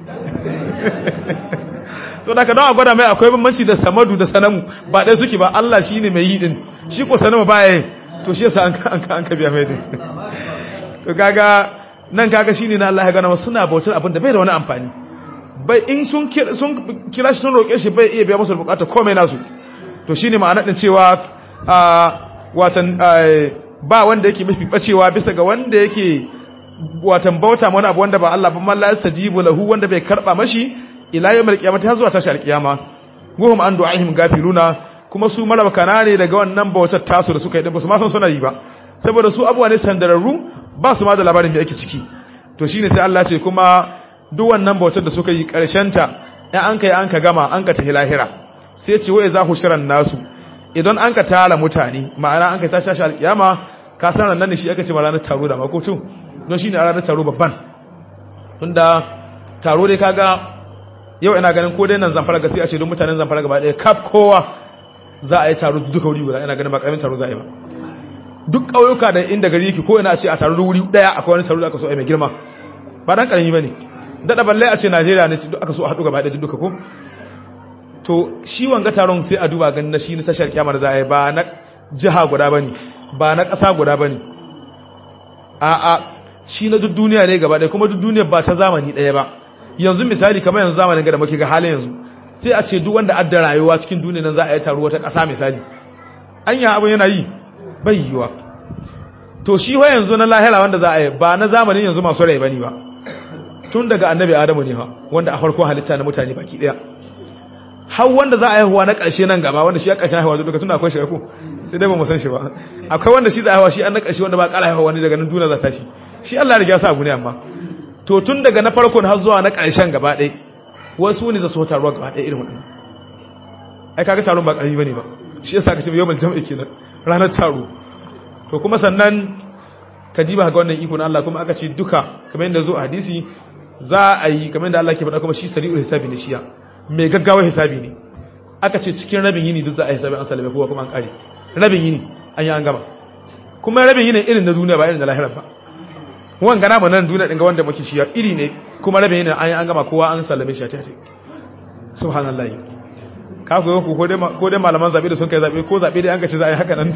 so da ka don a gwada mai akwai bambanci da samadu da sanamu ba ɗaya suke ba Allah shi ne mai yi ɗin shi ko sanamu ba ya yi to shi yasa an ka biya mai ɗin to kaga nan kaga shi ne na Allah ya gana suna bautar abin da bai da wani amfani bai in sun kira shi sun roƙe shi bai iya biya musu bukata komai nasu to shi ne ma'ana ɗin cewa watan ba wanda yake mafi bacewa bisa ga wanda yake watan bauta wani abu wanda ba Allah ba man la yastajibu lahu wanda bai karba mashi ila yawmil qiyamati har zuwa tashi alqiyama wuhum an du'ahim gafiluna kuma su marabkana ne daga wannan bautar tasu da suka yi ba su ma san suna yi ba saboda su abuwa ne sandararru ba su ma da labarin da yake ciki to shine sai Allah ce kuma duk wannan bautar da suka yi karshen ta in an kai an ka gama an ka tahi lahira sai ce wa za hushiran nasu idan an ka tara mutane ma'ana an ka tashi alqiyama ka san nan ne shi aka ce ma ranar taro da makocin don shine ranar taro babban tunda taro dai kaga yau ina ganin ko dai nan zamfara ga sai a ce don mutanen zamfara gaba ɗaya kaf kowa za a yi taro duka wuri guda ina ganin ba ƙaramin taro za a yi ba duk ƙauyuka da inda gari yake ko ina a ce a taru wuri daya akwai wani taro da aka so a mai girma ba dan karami bane dada balle a ce Najeriya ne duk aka so a haɗu gaba ɗaya duka ko to shi wanga taron sai a duba ganin na shi na tashar kiyamar za a yi ba na jiha guda bane ba na ƙasa guda bane a a shi na duk duniya ne gaba ɗaya kuma duk duniya ba ta zamani ɗaya ba yanzu misali kamar yanzu zamanin ga da muke ga halin yanzu sai a ce duk wanda adda rayuwa cikin duniya nan za a yi taro wata ƙasa misali anya abin yana yi bai yiwa to shi wa yanzu na lahira wanda za a yi ba na zamanin yanzu masu rai bane ba tun daga annabi adamu ne ha wanda a farkon halitta na mutane baki daya har wanda za a haihuwa na ƙarshe nan gaba wanda shi ya ƙarshen haihuwa duka tun akwai shi ko sai dai ba mu san shi ba akwai wanda shi za a haihuwa shi an na ƙarshe wanda ba ƙara haihuwa wani daga nan duniya za ta shi shi Allah ya riga ya sa abu ne amma to tun daga na farkon har zuwa na ƙarshen gaba ɗaya wasu ne za su taruwa gaba ɗaya irin waɗannan ai kaga taron ba ƙarfi bane ba shi yasa ka ce yawmal jam'i kenan ranar taro to kuma sannan ka ji ba ga wannan iko na Allah kuma aka ce duka kamar yadda zo a hadisi za a yi kamar yadda Allah ke faɗa kuma shi sari'ul hisabi ne shiya mai gaggawa hisabi ne aka ce cikin rabin yini duk za a yi hisabi an salame kowa kuma an kare rabin yini an yi an gama kuma rabin yini irin na duniya ba irin da lahirar ba wan gana mu nan duniya din ga wanda muke shiya iri ne kuma rabin yini an yi an gama kowa an sallame shi a tace subhanallahi ka koyo ko dai ko dai malaman zabe da sun kai zabe ko zabe dai an ka ce za a yi haka nan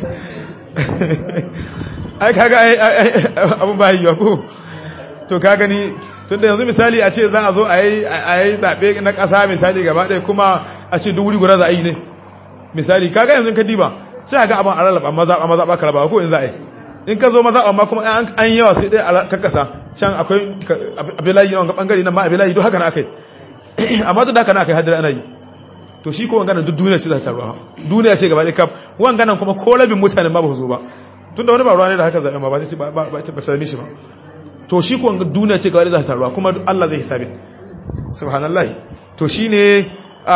ai kaga abun ba yiwa ko to ka gani tunda yanzu misali a ce za a zo a yi a yi zabe na ƙasa misali gaba ɗaya kuma a ce duk wuri guda za a yi ne misali kaga yanzu ka diba sai ga abin a rarraba maza a maza ka raba ko in za a yi in ka zo maza amma kuma an yi yawa sai dai a kakkasa can akwai abilayi na wanga bangare nan ma abilayi duk haka na akai amma duk haka na akai hadira ana yi to shi ko wanganan duk duniya ce za ta ruwa duniya ce gaba ɗaya kaf wanganan kuma ko rabin mutanen ma ba su zo ba tunda wani ba ruwa ne da haka zaɓen ba ba ce ba ba ce ba ta mishi ba to shi ko duniya ce gaba ɗaya za ta ruwa kuma Allah zai hisabe subhanallah to shine a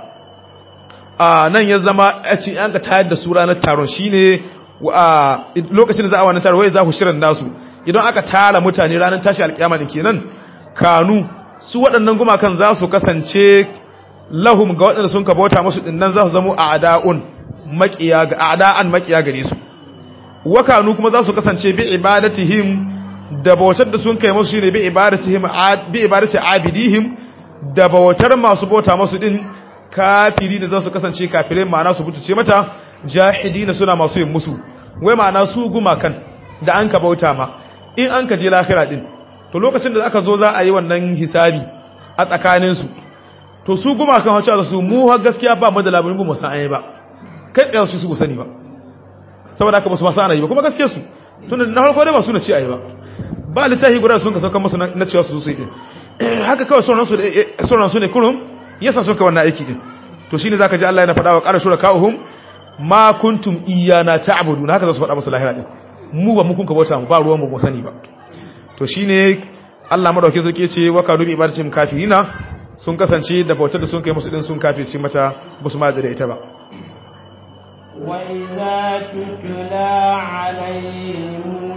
a nan ya zama a ce an ka tayar da su ranar taron shine a lokacin da za a wani taron wai za ku shirin nasu idan aka tara mutane ranar tashi alƙiyama din kenan kanu su waɗannan gumakan za su kasance lahum ga waɗanda sun kabauta musu dinnan za su zamo a'da'un maqiya ga a'da'an maqiya gare su wakanu kuma za su kasance bi ibadatihim da bautar da sun kai musu shine bi ibadatihim bi ibadati abidihim da bautar masu bauta musu din kafiri da za su kasance kafirai ma'ana su butuce mata jahidina suna masu yin musu wai ma'ana su gumakan da an ka bauta ma in an ka je lahira din to lokacin da aka zo za a yi wannan hisabi a tsakaninsu to su gumakan hacci da su mu har gaskiya ba mu da labarin mu san ayi ba kai tsaye su su sani ba saboda haka ba su masu ana yi ba kuma gaske su tunda na farko dai ba su na ci ayi ba ba littafi guda sun ka saukan musu na cewa su su yi din haka kawai sauran su sauran su ne kurum yasa suka wannan aiki din to shine zaka ji Allah yana faɗa wa qara shurakahum ma kuntum iyana ta'budun haka za su faɗa musu lahira din mu ba mu kun ka bauta mu ba ruwan mu ba sani ba to shine Allah madauke zake ce wa kadu bi ibadatim kafirina sun kasance da bautar da sun kai musu din sun kafirci mata ba su ma da ita ba wa idza tutla alaihim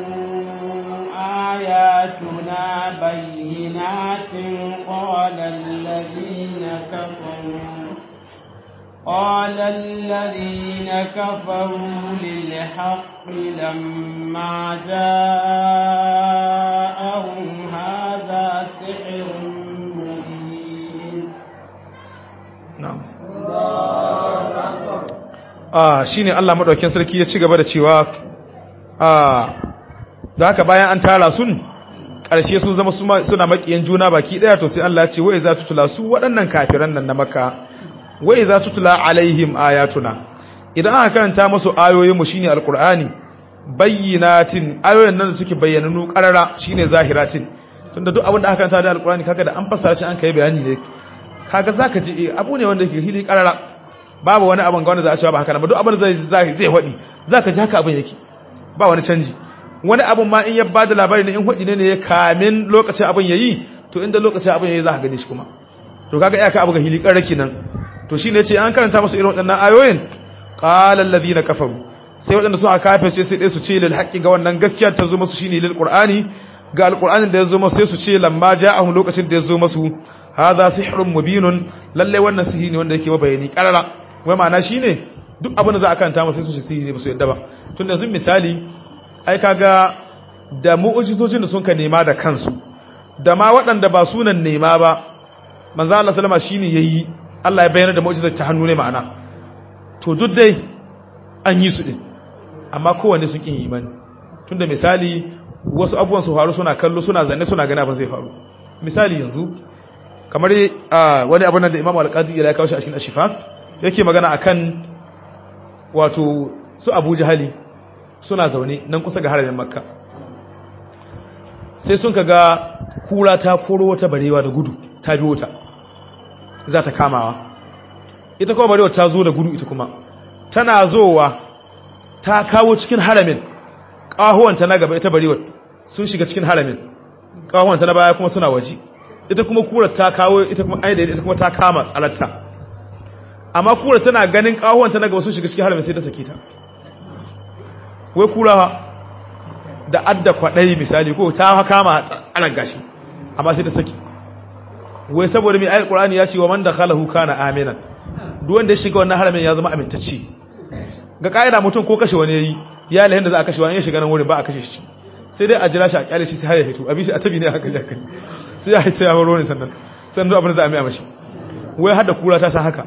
ayatuna bayyinatin qala alladhina kafaru قال الذين كفروا للحق لما جاءهم هذا سحر مبين na'am ah shine Allah madaukakin sarki ya ci gaba da cewa ah da haka bayan an tara sun ƙarshe sun zama suna makiyan juna baki daya to sai Allah ya ce wai za tu tula su waɗannan kafiran nan na Makka wai za tu tula alaihim ayatuna idan aka karanta musu ayoyin mu shine alqur'ani bayyinatin ayoyin nan da suke bayyananu qarara shine zahiratin tunda duk abin da aka karanta da alqur'ani kaga da an fassara shi an kai bayani ne kaga zaka ji abu ne wanda yake hili karara babu wani abin ga wanda za a cewa ba haka ba duk abin zai zai zai hodi zaka ji haka abin yake ba wani canji wani abin ma in ya bada labari ne in hodi ne ne ya kamin lokacin abin yayi to inda lokacin abin yayi zaka gani shi kuma to kaga iyaka abu ga hili karara kenan to shine yace an karanta musu irin waɗannan ayoyin qala alladhina kafaru sai waɗanda suka kafirce sai dai su ce lil haqqi ga wannan gaskiya ta zo musu shine lil qur'ani ga alqur'anin da ya zo musu sai su ce lamma ja'ahum lokacin da ya zo musu hadha sihrun mubinun lalle wannan sihiri ne wanda yake mabayani karara wai ma'ana shine duk abin da za a kanta masu sun shi sihiri ba su yadda ba tun da zun misali ai kaga da mu'ujizojin da sun ka nema da kansu da ma waɗanda ba sunan nema ba manzo Allah sallama shine yayi Allah ya bayyana da mu'jizar ta hannu ne ma'ana to duk dai an yi su din amma kowanne sun kin imani tunda misali wasu abubuwan su faru suna kallo suna zanne suna gani abin zai faru misali yanzu kamar wani abin da Imam Al-Qadi ya kawo shi a cikin Ashifa yake magana akan wato su Abu Jahali suna zaune nan kusa ga haramin Makka sai sun kaga kura ta koro wata barewa da gudu ta biyo ta za ta kamawa ita kuma barewa ta zo da gudu ita kuma tana zowa ta kawo cikin haramin ƙahuwanta na gaba ita barewa sun shiga cikin haramin ƙahuwanta na baya kuma suna waje ita kuma kura ta kawo ita kuma aida ita kuma ta kama tsalatta amma kura tana ganin ƙahuwanta na gaba sun shiga cikin haramin sai ta sake ta wai kura da adda kwaɗayi misali ko ta kama tsanan gashi amma sai ta saki wai saboda mai ayat qur'ani ya ce wa man dakhalahu kana aminan duk wanda ya shiga wannan haramin ya zama amintacce ga kaida mutum ko kashe wani yayi ya lahin da za a kashe wani ya shiga nan wurin ba a kashe shi sai dai a jira shi a kyale shi sai har ya fito abi shi a tabi ne haka ya kai sai ya hita ya baro ne sannan sannan duk abin da za a mai mashi wai har da kura ta sa haka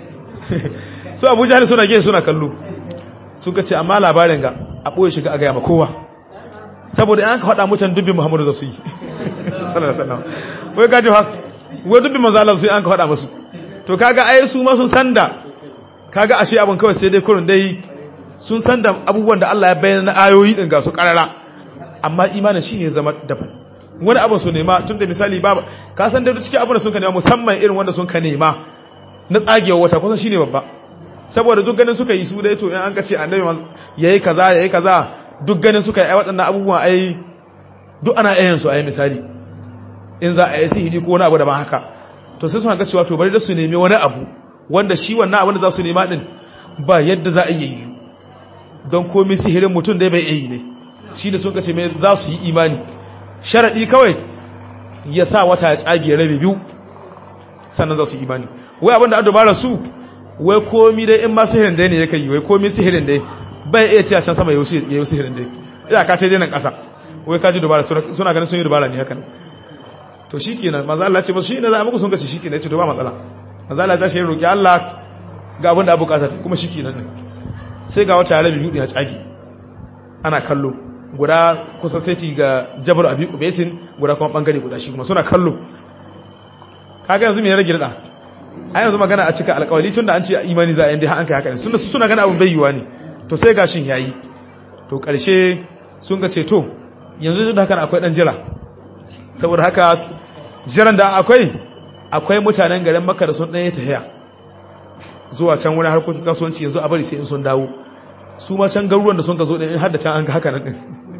su Abu Jahl suna gefe suna kallo suka ce amma labarin ga a boye shiga a ga ma kowa saboda an ka faɗa mutan dubbi Muhammadu da su yi sallallahu alaihi wasallam wai gaji ha wai dubbi manzo Allah sai an ka faɗa musu to kaga ai su ma sun sanda kaga ashe abun kawai sai dai kurun dai sun sanda abubuwan da Allah ya bayyana na ayoyi din ga su karara amma imanin shi ne zama daban wani abu su nema tun da misali ba ka san da cikin abin da sun ka nema musamman irin wanda sun ka nema na tsagewa wata kusan shine babba saboda duk ganin suka yi su dai to in an ka ce annabi yayi kaza yayi kaza duk ganin suka yi ai waɗannan abubuwan ai duk ana ayyan su ai misali in za a yi sihiri ko wani abu da ba haka to sai suna ga cewa to bari da su nemi wani abu wanda shi wannan abin da za su nema din ba yadda za a yi don komai sihirin mutum dai bai yi ne shi da sun kace mai za su yi imani sharaɗi kawai ya sa wata ya tsage rabe biyu sannan za su yi imani wai abin da an dubara su wai komi dai in ma sihirin dai ne ya kai wai komi sihirin dai bai iya ce a can sama ya yi sihirin dai ya ka ce dai nan ƙasa wai ka ji dubara suna ganin sun yi dubara ne haka to shi kenan maza Allah ce masu shi ne za a muku sun kace shi kenan ya ce to ba matsala maza Allah ya shi roƙi Allah ga abin da abu ƙasa kuma shi kenan ne sai ga wata rabi biyu ya tsage ana kallo guda kusa seti ga jabar abi kubesin guda kuma bangare guda shi kuma suna kallo kaga yanzu me ya rage da ai yanzu magana a cika alƙawari tunda an ce imani za a yanda an kai haka ne tunda su suna gana abun bayyuwa ne to sai gashin yayi to karshe sun ga ce to yanzu da haka akwai dan jira saboda haka jiran da akwai akwai mutanen garin Makka da sun dan yi tahiya zuwa can wurin harkokin kasuwanci yanzu a bari sai in sun dawo su ma can garuruwan da sun ka zo din har da can an ga haka nan din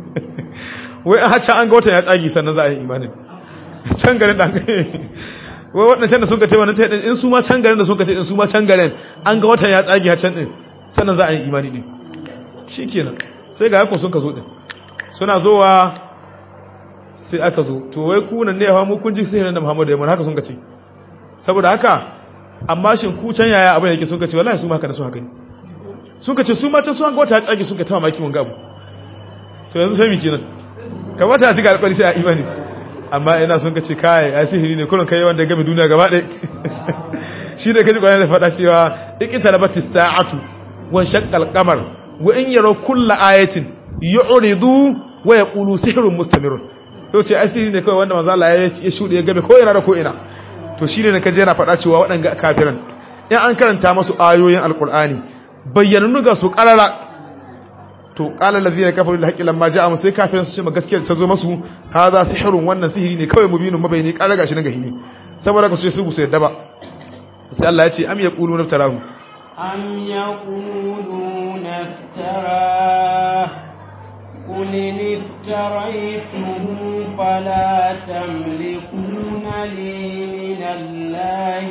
wai a can an ga watan ya tsagi sannan za a yi imanin can garin da wai waɗancan da sun ka taiwa na ta in su ma can garin da sun ka taiwa su ma can garin an ga watan ya tsagi a can din sannan za a yi imani din shi kenan sai ga yakon sun ka zo din suna zowa sai aka zo to wai kunan ne ya mu kun ji sai da muhammadu ya mun haka sun ka ce saboda haka amma shin ku can yaya abin yake sun ka ce wallahi su ma haka da su haka ne sun ka ce su ma can su an ga wata ya tsagi sun ka tama maki mun gabu to yanzu sai mi kenan kamata a shiga alƙwari sai a imani amma ina sun ka ce kai a sihiri ne kullum kai wanda game duniya gaba ɗaya shi da kaji kwanan da faɗa cewa ikita labatis sa'atu wan shaqqal qamar wa in yaraw kulla ayatin yu'ridu wa yaqulu sihrun mustamirun to ce asiri ne kawai wanda manzo Allah ya shude ya game ko ina da ko ina to shi ne kaje yana faɗa cewa waɗanga kafiran in an karanta masu ayoyin alqur'ani bayyananu ga su qarara to qala allazina kafaru lil haqqi lamma ja'a sai kafirin su ce ma gaskiya ta zo masu hadha sihrun wannan sihiri ne kawai mubinun mabayni qala gashi na gahini saboda ka su ce su su yadda ba sai Allah ya ce am yaquluna tarahu am yaquluna iftara قل إن افتريته فلا تملكون لي من الله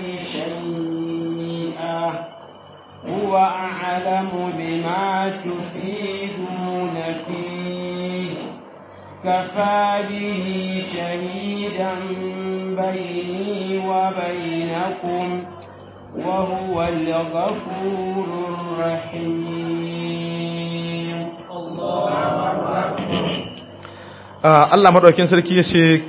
شيئا هو أعلم بما تفيدون فيه كفى به شهيدا بيني وبينكم وهو الغفور الرحيم Allah madaukakin sarki ya ce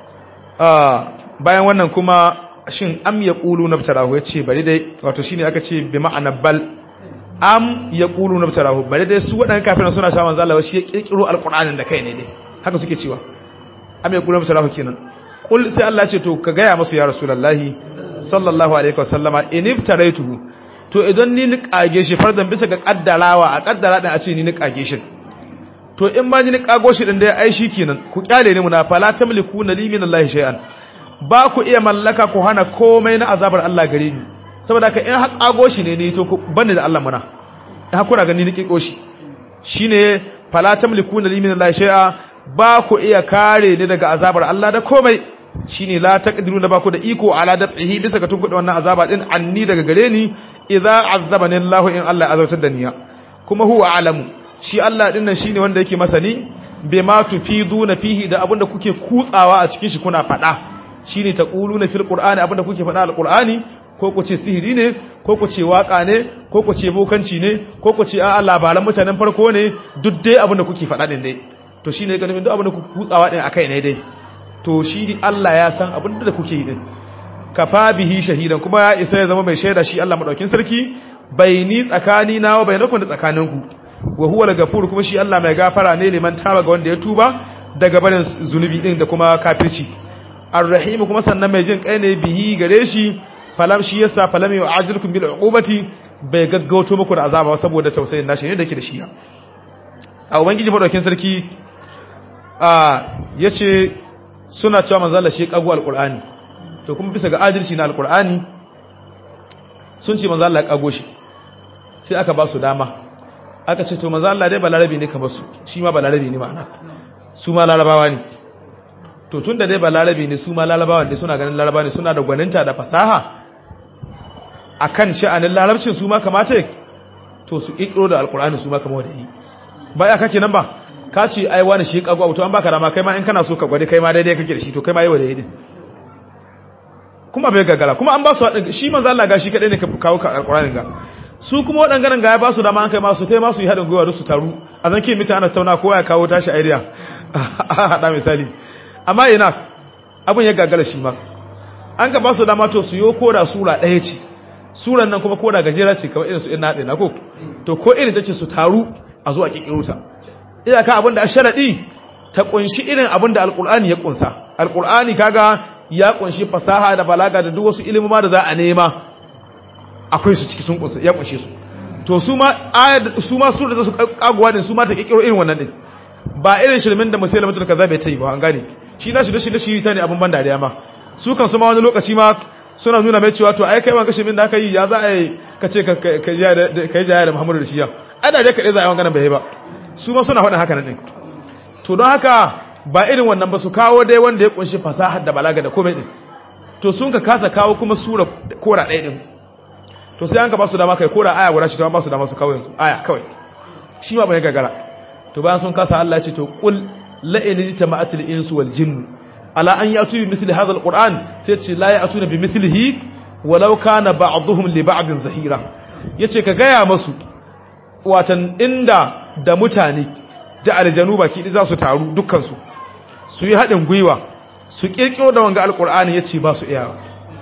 bayan wannan kuma shin am ya ƙulu na fitarahu ya ce bari dai wato shine aka ce bi ma'ana bal am ya ƙulu na fitarahu bari dai su waɗanda kafin suna sha manzo Allah shi ya kirkiro alƙur'anin da kai ne dai haka suke cewa am ya ƙulu na fitarahu kenan kul sai Allah ce to ka gaya masu ya rasulullahi sallallahu alaihi wasallama in ibtaraituhu to idan ni ni kage shi fardan bisa ga kaddarawa a kaddara din a ce ni ni kage shi to in ma ni kago shi din da ai shi kenan ku kyale ni muna fala tamliku na li min Allah shay'an ba ku iya mallaka ku hana komai na azabar Allah gare ni saboda ka in har kago shi ne ni to ku bani da Allah muna in har kuna gani ni kiko shi shine fala tamliku na li min Allah shay'a ba ku iya kare ni daga azabar Allah da komai shine la taqdiruna ba ku da iko ala dab'ihi bisa ga tunkuɗe wannan azaba din anni daga gare ni idza azabani Allah in Allah ya azabtar da niya kuma huwa alamu shi Allah din nan shine wanda yake masani bima tufiduna fihi da abinda kuke kutsawa a cikin shi kuna fada shine taquluna fil qur'ani abinda kuke fada alqur'ani ko ku ce sihiri ne ko ku ce waka ne ko ku ce bokanci ne ko ku ce a'a labaran mutanen farko ne duk dai abinda kuke fada din dai to shine ga nufin duk abinda kuke kutsawa din akai ne dai to shi Allah ya san abinda da kuke yi din kafa bihi shahidan kuma ya isa ya zama mai shaida shi Allah madaukin sarki baini tsakani na wa bainakum da tsakaninku wa huwa al-ghafur kuma shi Allah mai gafara ne liman taba ga wanda ya tuba daga barin zunubi din da kuma kafirci ar-rahim kuma sannan mai jin kai ne bihi gare shi falam shi yasa falam yu'azirukum bil uqubati bai gaggauto muku da azaba saboda tausayin nashi ne da yake da shi a ubangiji madaukin sarki a yace suna cewa manzo Allah shi kagu al-qur'ani to kuma bisa ga adalci na al-qur'ani sun ce manzo Allah ya kago shi sai aka ba su dama aka ce to maza Allah dai balarabi ne kamar su shi ma balarabi ne ma'ana su ma larabawa ne to tun da dai balarabi ne su ma larabawa ne suna ganin larabawa ne suna da gwaninta da fasaha akan sha'anin larabcin su ma kamata to su kikiro da alkur'ani su ma kamar da yi ba ya kake nan ba ka ce ai wani shi kago to an baka dama kai ma in kana so ka gwade kai ma daidai kake da shi to kai ma yi wa daidai kuma bai gagara kuma an ba su haɗin shi manzo Allah ga shi kadai ne ka kawo ka alkur'ani ga su kuma waɗannan ga ya ba su dama an kai masu tai masu yi haɗin gwiwa su taru a zan ke mita ana tauna kowa ya kawo tashi idea a haɗa misali amma ina abin ya gagara shi ma an ka ba su dama to su yi koda sura ɗaya ce suran nan kuma koda gajera ce kamar irin su ina haɗe na ko to ko irin ta ce su taru a zuwa ƙiƙiro ta iyaka abin da a sharaɗi ta ƙunshi irin abin da alƙur'ani ya ƙunsa alƙur'ani kaga ya ƙunshi fasaha da balaga da duk wasu ilimama da za a nema akwai su ciki sun kunsa ya kunshe su to su ma su ma su da su kaguwa din su ma ta kikiro irin wannan din ba irin shirmin da musaila mutul kaza bai tai ba an gane shi na shi da shi da shi ta ne abun ban dariya ma su kan su ma wani lokaci ma suna nuna mai cewa to ai kai ma kashe min da aka yi ya za a yi ka ce ka kai jaya da Muhammadu da shi ya ana da kaɗai za a yi wanganan bai ba su ma suna faɗin haka nan din to don haka ba irin wannan ba su kawo dai wanda ya kunshi fasahar da balaga da komai din to sun ka kasa kawo kuma sura kora ɗaya din to sai an ka ba su dama kai kora aya guda shi ta ba su dama su kawai yanzu aya kawai shi ma bai gagara to bayan sun kasa Allah ya ce to qul la in jitama'atil insu wal jinn ala an yatu bi mithli hadha alquran sai ce la ya'tuna bi mithlihi walau kana ba'dhum li ba'din zahira yace ka gaya masu watan inda da mutane da aljanu baki za su taru dukkan su su yi hadin gwiwa su kirkiro da wanga alqur'ani yace ba su iyawa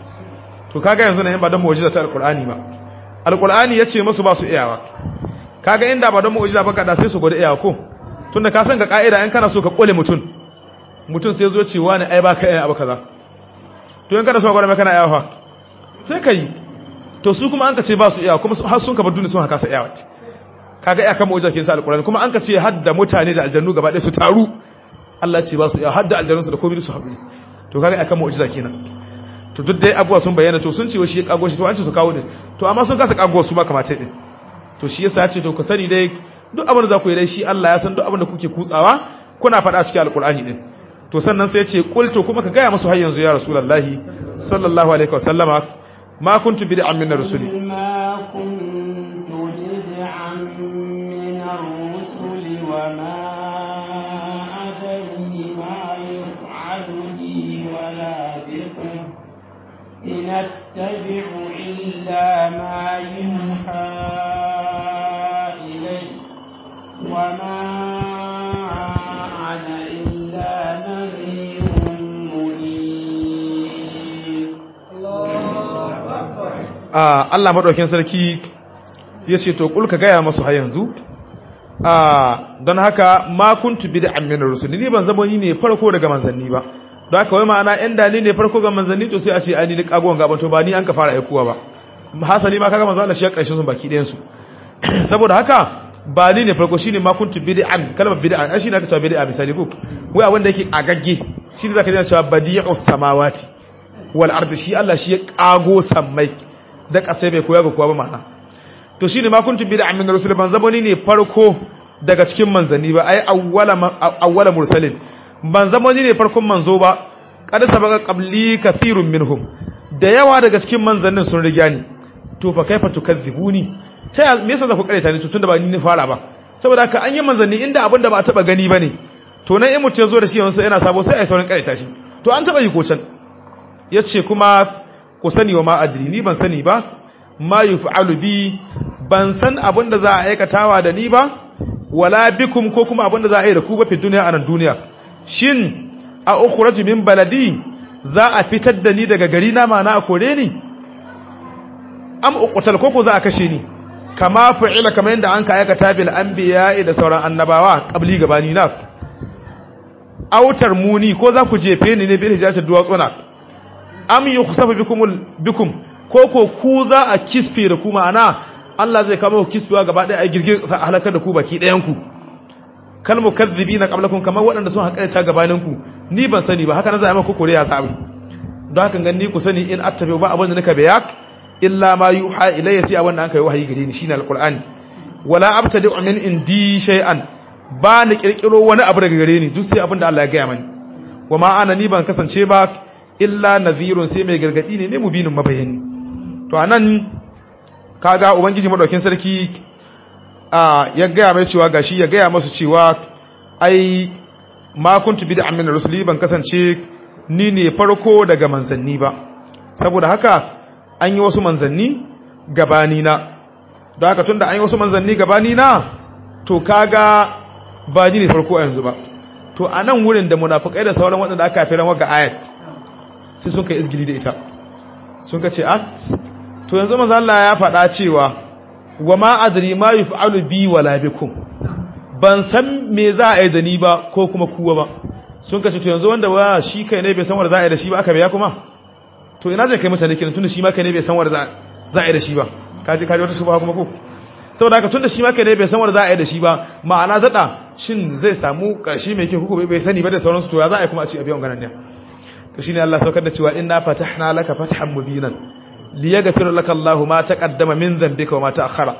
to kaga yanzu nan ba don mu'jiza ta alqur'ani ba alqur'ani yace musu ba su iyawa kaga inda ba don mu'jiza ba kada sai su gode iyawa ko tunda ka san ga kaida in kana so ka kole mutun mutun sai zo cewa ne ai baka iya abu kaza to in kana so ka gode mai kana iyawa sai kai to su kuma an ka ce ba su iyawa kuma har sun ka bar duniya sun haka sa iyawa kaga iya kan mu'jiza kin sa alqur'ani kuma an ka ce hadda mutane da aljannu gaba ɗaya su taru Allah ce ba su iyawa hadda aljannun su da komai su haɗu to kaga iya kan mu'jiza kenan to duk dai abuwa sun bayyana to sun ce shi ya kago shi to an ce su kawo din to amma sun kasa kago su ma kamata din to shi yasa ce to ku sani dai duk abin da za ku yi dai shi Allah ya san duk abin da kuke kutsawa kuna faɗa cikin alkur'ani din to sannan sai ya ce qul to kuma ka gaya musu har yanzu ya rasulullahi sallallahu alaihi wasallama ma kuntu bid'an min rusuli ما كنت بدعا من الرسل وما أدري ما يفعل بي ولا بكم إن أتبع إلا ما يوحى إلي وما أنا إلا نذير مبين Allah maɗaukin sarki ya ce to ƙulka gaya masu har yanzu don haka ma kuntu bid'an min rusuli ni ban zama ni ne farko daga manzanni ba don haka wai ma'ana yan dani ne farko ga manzanni to sai a ce ani ni kagon gaban to ba ni an ka fara aikuwa ba hasali ma kaga manzo Allah shi ya karshe sun baki ɗayan su saboda haka ba ni ne farko shine ma kuntu bid'an kalmar bid'an ai shine aka cewa bid'a misali ko wai abin da yake agagge shine zaka ji cewa badi'us samawati wal ardi shi Allah shi ya kago sammai da kasai bai koya ga kowa ba ma'ana to shine ma kuntu bid'an min rusul ban zama ni ne farko daga cikin manzanni ba ai awwala awwala mursalin ban zama ni ne farkon manzo ba kada sabaka qabli kathirun minhum da yawa daga cikin manzannin sun riga ni to fa kaifa tukadzibuni ta me yasa za ku kareta ni tunda ba ni ne fara ba saboda haka an yi manzanni inda abin da ba a taba gani bane to nan in mutum ya zo da shi yanzu yana sabo sai ai saurin kareta shi to an taba yi ko can yace kuma ku sani wa ma adri ni ban sani ba ma yuf'alu bi ban san abin da za a aikatawa da ni ba wala bikum ko kuma abin da za a yi da ku ba fi duniya a nan duniya shin a ukhraju min baladi za a fitar da ni daga gari na mana a kore ni am uqtal ko ko za a kashe ni kama fa'ila kamar yadda an ka aikata bil anbiya da sauran annabawa qabli gabani na autar muni ko za ku jefe ni ne bil hijatat duwatsuna am yukhsafu bikum bikum ko ko ku za a kisfe da ku ma'ana Allah zai kama ku kisfewa gaba ɗaya a girgir sa halakar da ku baki ɗayan ku kal mukazzibina qablakum kamar waɗanda sun haƙa ta gabanin ku ni ban sani ba haka na zai maka kore ya sabi don haka ganni ku sani in attabi ba abin da nika bayak illa ma yuha ilayya sai abin da aka yi wahayi gare ni shine alqur'ani wala abtadi min indi shay'an ba ni kirkiro wani abu daga gare ni duk sai abin da Allah ya gaya mani wa ma ana ni ban kasance ba illa nadhirun sai mai gargadi ne ne mubinin mabayani to anan kaga ubangiji madaukin sarki a ya gaya mai cewa gashi ya gaya masu cewa ai ma kuntu bid'an min rusuli ban kasance ni ne farko daga manzanni ba saboda haka an yi wasu manzanni gabani na don haka tunda an yi wasu manzanni gabani na to kaga ba ni ne farko a yanzu ba to a nan wurin da munafukai da sauran waɗanda aka fi ranwa ga ayat sai sun kai izgili da ita sun ka ce at to yanzu manzo Allah ya faɗa cewa wa ma adri ma yuf'alu bi wala bikum ban san me za a yi da ni ba ko kuma kuwa ba sun kace to yanzu wanda wa shi kai ne bai san wanda za a yi da shi ba aka biya kuma to ina zai kai mutane kenan tunda shi ma kai ne bai san wanda za a yi da shi ba kaji kaji wata shubha kuma ko saboda haka tunda shi ma kai ne bai san wanda za a yi da shi ba ma'ana zada shin zai samu karshe mai kyau ko bai sani ba da sauransu to ya za a yi kuma a ci a biyan ganan ne to shine Allah saukar da cewa inna fatahna laka fathan mubinan liyaghfir laka Allahu ma taqaddama min dhanbika wa ma ta'akhkhara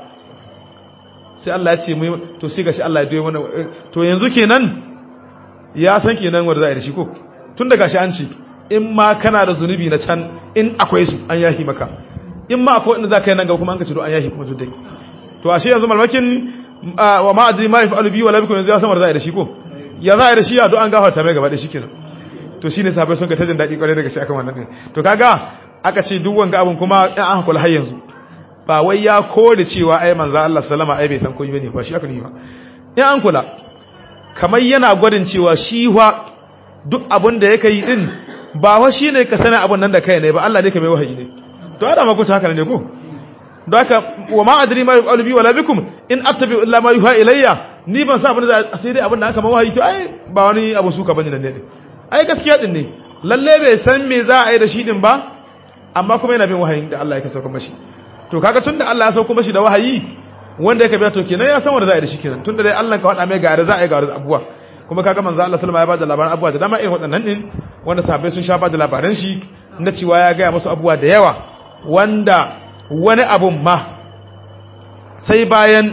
sai Allah ya ce mu to sai gashi Allah ya doye mana to yanzu kenan ya san kenan wanda za a yi da shi ko tun da gashi an ce in ma kana da zunubi na can in akwai su an yahi maka in ma akwai inda za ka yi nan gaba kuma an ka ce do an yahi kuma dai to ashe yanzu malmakin wa ma adri ma yaf'alu bi wala bikum yanzu ya san wanda za a yi da shi ko ya za a yi da shi ya do an gafarta mai gaba da shi kenan to shine sabai sun ka tajin dadi kwarai daga shi akan wannan din to kaga aka ce duk wanga abun kuma in an hakula har yanzu ba wai ya kore cewa ai manzo Allah sallama ai bai san komai bane ba shi aka ni ba in an kula kamar yana gwadin cewa shi wa duk abin da yake yi din ba wa shi ne ka sani abin nan da kai ne ba Allah ne ka mai wahayi ne to ada ma kuta haka ne ko don haka wa ma adri ma yuqalu bi wala bikum in attabi illa ma yuha ilayya ni ban sa abin da sai dai abin da aka mai wahayi to ai ba wani abu suka bane nan ne ai gaskiya din ne lalle bai san me za a yi da shi din ba amma kuma yana bin wahayin da Allah ya sauka mashi to kaga tunda Allah ya sauka mashi da wahayi wanda yake biya to kenan ya san wanda za a yi da shi kenan tunda dai Allah ka faɗa mai ga za a yi ga abuwa kuma kaga manzo Allah sallama ya bada labaran abuwa da dama irin waɗannan din wanda sahabbai sun sha bada labaran shi na cewa ya ga musu abuwa da yawa wanda wani abun ma sai bayan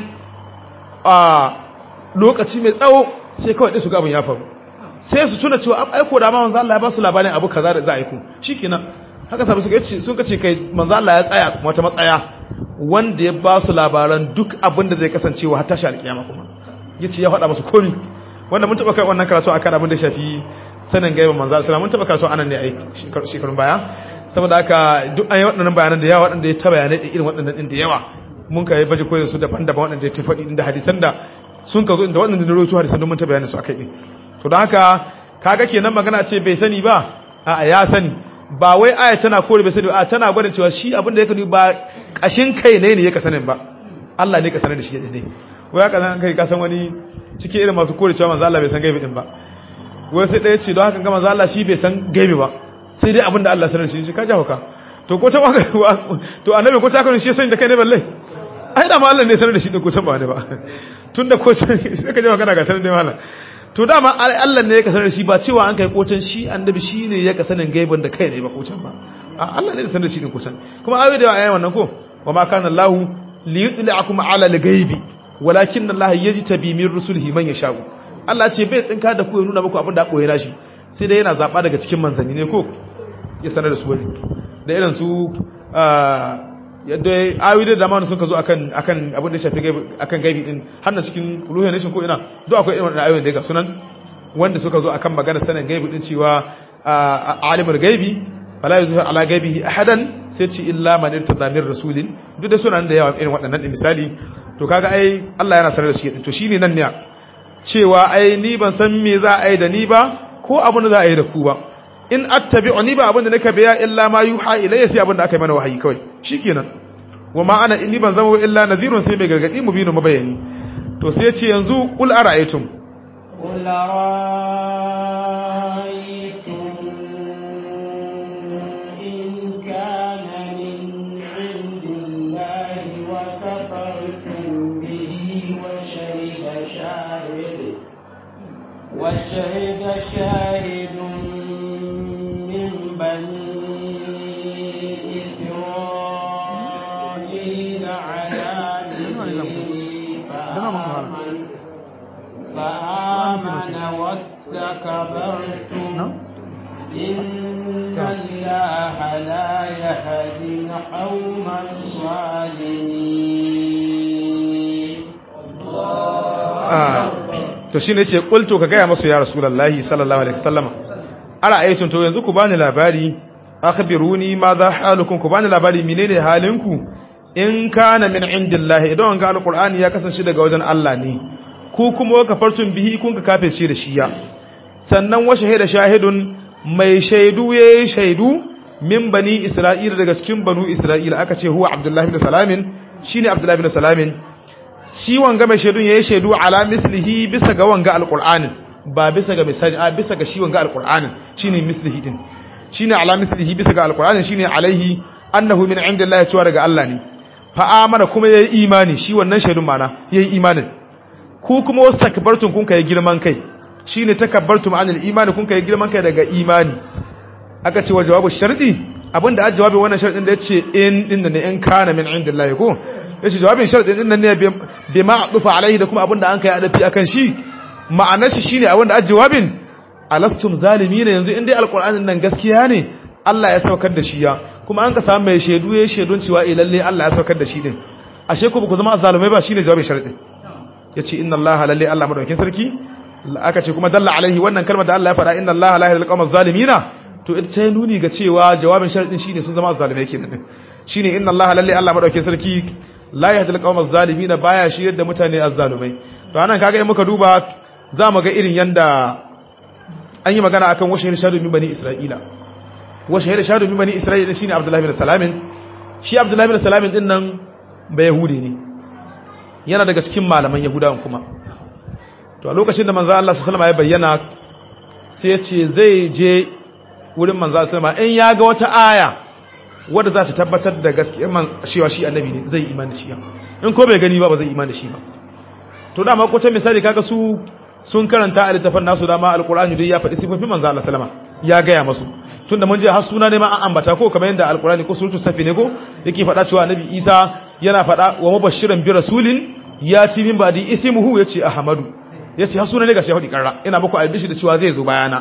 a lokaci mai tsawo sai kawai dai su ga abun ya faru sai su tuna cewa aiko da ma manzo Allah ya ba su labarin abu kaza da za a yi ku shikenan haka sabu suka ce sun kace kai manzo Allah ya tsaya wata matsaya wanda ya ba su labaran duk abin da zai kasancewa har tashi alkiyama kuma yace ya faɗa musu komai wanda mun taba kai wannan karatu akan abin da shafi sanin gaiba manzo Allah mun taba karatu anan ne ai shekarun baya saboda haka duk an yi waɗannan bayanan da yawa waɗanda ya ta bayanai da irin waɗannan ɗin da yawa mun ka yi baje koyar su daban-daban waɗanda ya ta faɗi inda hadisan da sun ka zo inda waɗanda da rawaito hadisan don mun ta bayanin su akai ɗin to don haka kaga kenan magana ce bai sani ba a ya sani ba wai aya tana kore bai sani ba tana gwada cewa shi abin da ya kani ba kashin kai ne ne ya ka sanin ba Allah ne ka sanar da shi ne wai haka zan kai ka san wani cikin irin masu kore cewa manzo Allah bai san gaibi din ba wai sai ɗaya ce don haka ga manzo Allah shi bai san gaibi ba sai dai abin da Allah sanar da shi shi ka jawo ka to ko ta waka to annabi ko ta kan shi sani da kai ne balle ai da ma Allah ne sanar da shi din ko ta ba ne ba tunda ko sai ka jawo kana ga sanar da mallam to dama Allah ne ya kasar da shi ba cewa an kai kocan shi annabi shi ne ya kasanin gaibin da kai ne ba kocan ba Allah ne ya sanar da shi ne kocan kuma ayoyi da yawa ayi wannan ko wa ma kana Allah li yudli'akum ala al-ghaibi walakin Allah yajtabi min rusulihi man yasha'u Allah ce bai tsinka da ku ya nuna muku abin da koyi nashi sai dai yana zaba daga cikin manzanni ne ko ya sanar da su wani da irin su yadda ayoyi da dama sun ka zo akan akan abin da shafi gaibi akan gaibi din har na cikin ruhin nation ko ina duk akwai irin wannan ayoyin da ga sunan wanda suka zo akan magana sanin gaibi din cewa alimul gaibi wala yuzhiru ala gaibihi ahadan sai ce illa man irtada min rasulin duk da sunan da yawa irin waɗannan din misali to kaga ai Allah yana sanar da shi to shine nan ne cewa ai ni ban san me za a yi da ni ba ko abin da za a yi da ku ba in attabi'u ni ba abin da nake biya illa ma yuha ilayya sai abin da aka yi mana wahayi kawai shikenan wa ma ana inni ban zama illa nadhirun sai mai gargadi mu binu mabayani to sai ya ce yanzu qul ara'aytum qul ara'aytum in kana min 'indillahi wa kafartum bihi wa shahida shahid wa shahida shahidun min bani فآمن واستكبرتم إن الله لا يهدي القوم الظالمين to shine yace qultu ka gaya masu ya rasulullahi sallallahu alaihi wasallam ara ayatun to yanzu ku bani labari akhbiruni ma za halukum ku bani labari menene halinku in kana min indillahi idan ga alqur'ani ya kasance daga wajen Allah ne ku kuma kafartun bihi kun ka kafirce da shiya sannan wa shahida shahidun mai shaidu yayi shaidu min bani isra'ila daga cikin banu isra'ila aka ce huwa abdullahi ibn salamin shine abdullahi ibn salamin shi wanga mai shaidun yayi shaidu ala mislihi bisa ga wanga alqur'anin ba bisa ga misali a bisa ga shi wanga alqur'anin shine mislihi din shine ala mislihi bisa ga alqur'anin shine alaihi annahu min indillahi cewa daga Allah ne fa amana kuma yayi imani shi wannan shaidun mana yayi imanin ku kuma wasu takabbartun kun kai girman kai shine takabbartum anil imani kun kai girman kai daga imani aka ce wa jawabu shardi abinda a jawabin wannan sharadin da yace in din ne in kana min indillahi ko yace jawabin sharadin din nan ne bi ma adufa alaihi da kuma abinda an kai adafi akan shi ma'anar shi shine abinda a jawabin alastum zalimin yanzu in dai alqur'anin nan gaskiya ne Allah ya saukar da shi ya kuma an ka samu mai shaidu ya shaidun cewa eh lalle Allah ya saukar da shi din ashe ku ba ku zama azzalumai ba shine jawabin sharadin yace inna allaha lalle Allah madaukakin sarki aka ce kuma dalla alaihi wannan kalmar da Allah ya faɗa inna allaha la yahdil qawmaz zalimina to ita ta nuni ga cewa jawabin sharadin shine sun zama zalimai kenan shine inna allaha lalle Allah madaukakin sarki la yahdil qawmaz zalimina baya shi yadda mutane azzalumai to anan kaga in muka duba za mu ga irin yanda an yi magana akan washe shadu min bani isra'ila washe shadu min bani isra'ila shine abdullahi bin salamin shi abdullahi bin salamin din nan ba yahudi ne yana daga cikin malaman yahudawan kuma to a lokacin da manzo Allah sallallahu alaihi ya bayyana sai ya ce zai je wurin manzo sallallahu in ya ga wata aya wadda za ta tabbatar da gaskiyar man cewa shi annabi ne zai imani shi in ko bai gani ba ba zai imani shi ba to dama ko ta misali kaga su sun karanta a littafin nasu dama alqur'ani dai ya faɗi sifofin manzo Allah sallama ya gaya masu tunda mun je har suna ne ma an ambata ko kamar yadda alqur'ani ko suratul safi ne ko yake faɗa cewa annabi Isa yana faɗa wa mubashiran bi rasulin ya ci min badi ismuhu yace ahmadu yace har suna ne ga shehudi karra ina muku albishi da cewa zai zo bayana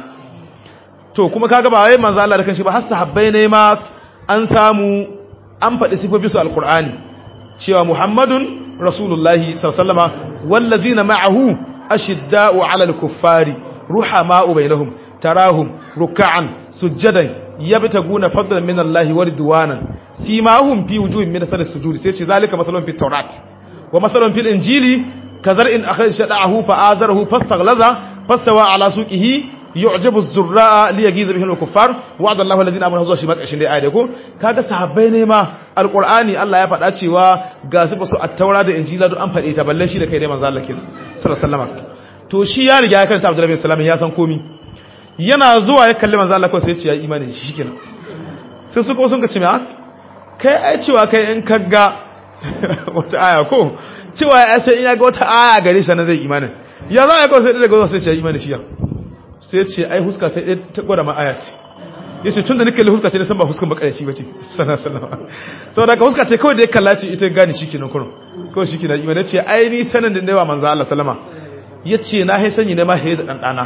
to kuma kaga ba wai manzo Allah da kanshi ba har sahabbai ne ma an samu an faɗi sifofi su alqur'ani cewa muhammadun rasulullahi sallallahu alaihi wasallama wallazina ma'ahu ashidda'u 'alal kuffari ruhama'u bainahum tarahum ruk'an sujadan yabtaguna fadlan min Allah wa ridwanan simahum fi wujuhihim min asar sujud sai ce zalika masalun fit tawrat wa masalun fil injili kazar'in akhraj shada'ahu fa azarahu fastaghlaza fastawa ala suqihi yu'jibu az-zurra'a li yaghiza bihi al-kuffar wa'ada Allahu alladhina amanu zuwa shi makashin dai ayat ko kaga sahabbai ne ma alqur'ani Allah ya faɗa cewa ga su basu at-taura da injila duk an faɗe ta balle shi da kai dai manzo Allah kin sallallahu alaihi wasallam to shi ya riga ya karanta Abdullah bin Salam ya san komi yana zuwa ya kalli manzo Allah ko sai ya ce ya imani shi shikenan sai su ko sun ka ce me kai ai cewa kai in kaga wata aya ko cewa ya sai in ya ga wata aya gare shi na zai imanin ya za ya kawo sai daga zuwa sai shi ya imani shi ya sai ce ai huska ta ta gwada ma aya ce ya ce tun da nake huska ta san ba huskan bakaraci ba ce sallallahu saboda ka huska ta kawai da ya kalla ce ita gani shi kenan kurun kawai shi kenan imani ce ai ni sanin da yawa manzo Allah sallama ya ce na hai sanyi ne ma haye da dan dana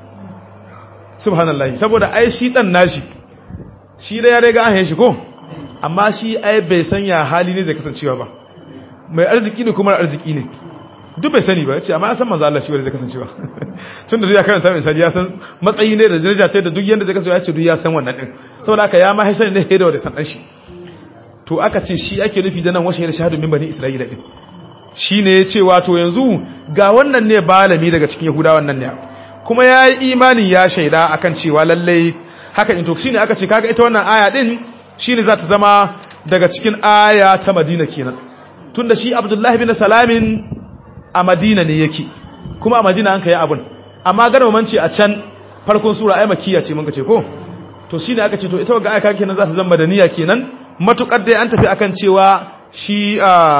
subhanallahi saboda ai shi dan nashi shi da ya riga an haye shi ko amma shi ai bai sanya hali ne zai kasancewa ba mai arziki ne kuma arziki ne duk bai sani ba ya ce amma ya san manzo Allah shi wanda zai kasancewa tun da ya karanta misali ya san matsayi ne da daraja ce da duk yanda zai kasancewa ya ce duk ya san wannan din saboda haka ya ma haisani ne hedo da san dan shi to aka ce shi ake nufi da nan washe da shahadu min bani isra'ila din shine ya ce wato yanzu ga wannan ne balami daga cikin yahudawan nan ne kuma ya yi imani ya shaida akan cewa lallai haka in to shine aka ce kaga ita wannan aya din shine za ta zama daga cikin aya ta Madina kenan tunda shi Abdullahi bin Salamin a Madina ne yake kuma a Madina an kai abun amma garba manci a can farkon sura ai makkiya ce mun ka ce ko to shine aka ce to ita ga aya kaga kenan za ta zama madaniya kenan matukar dai an tafi akan cewa shi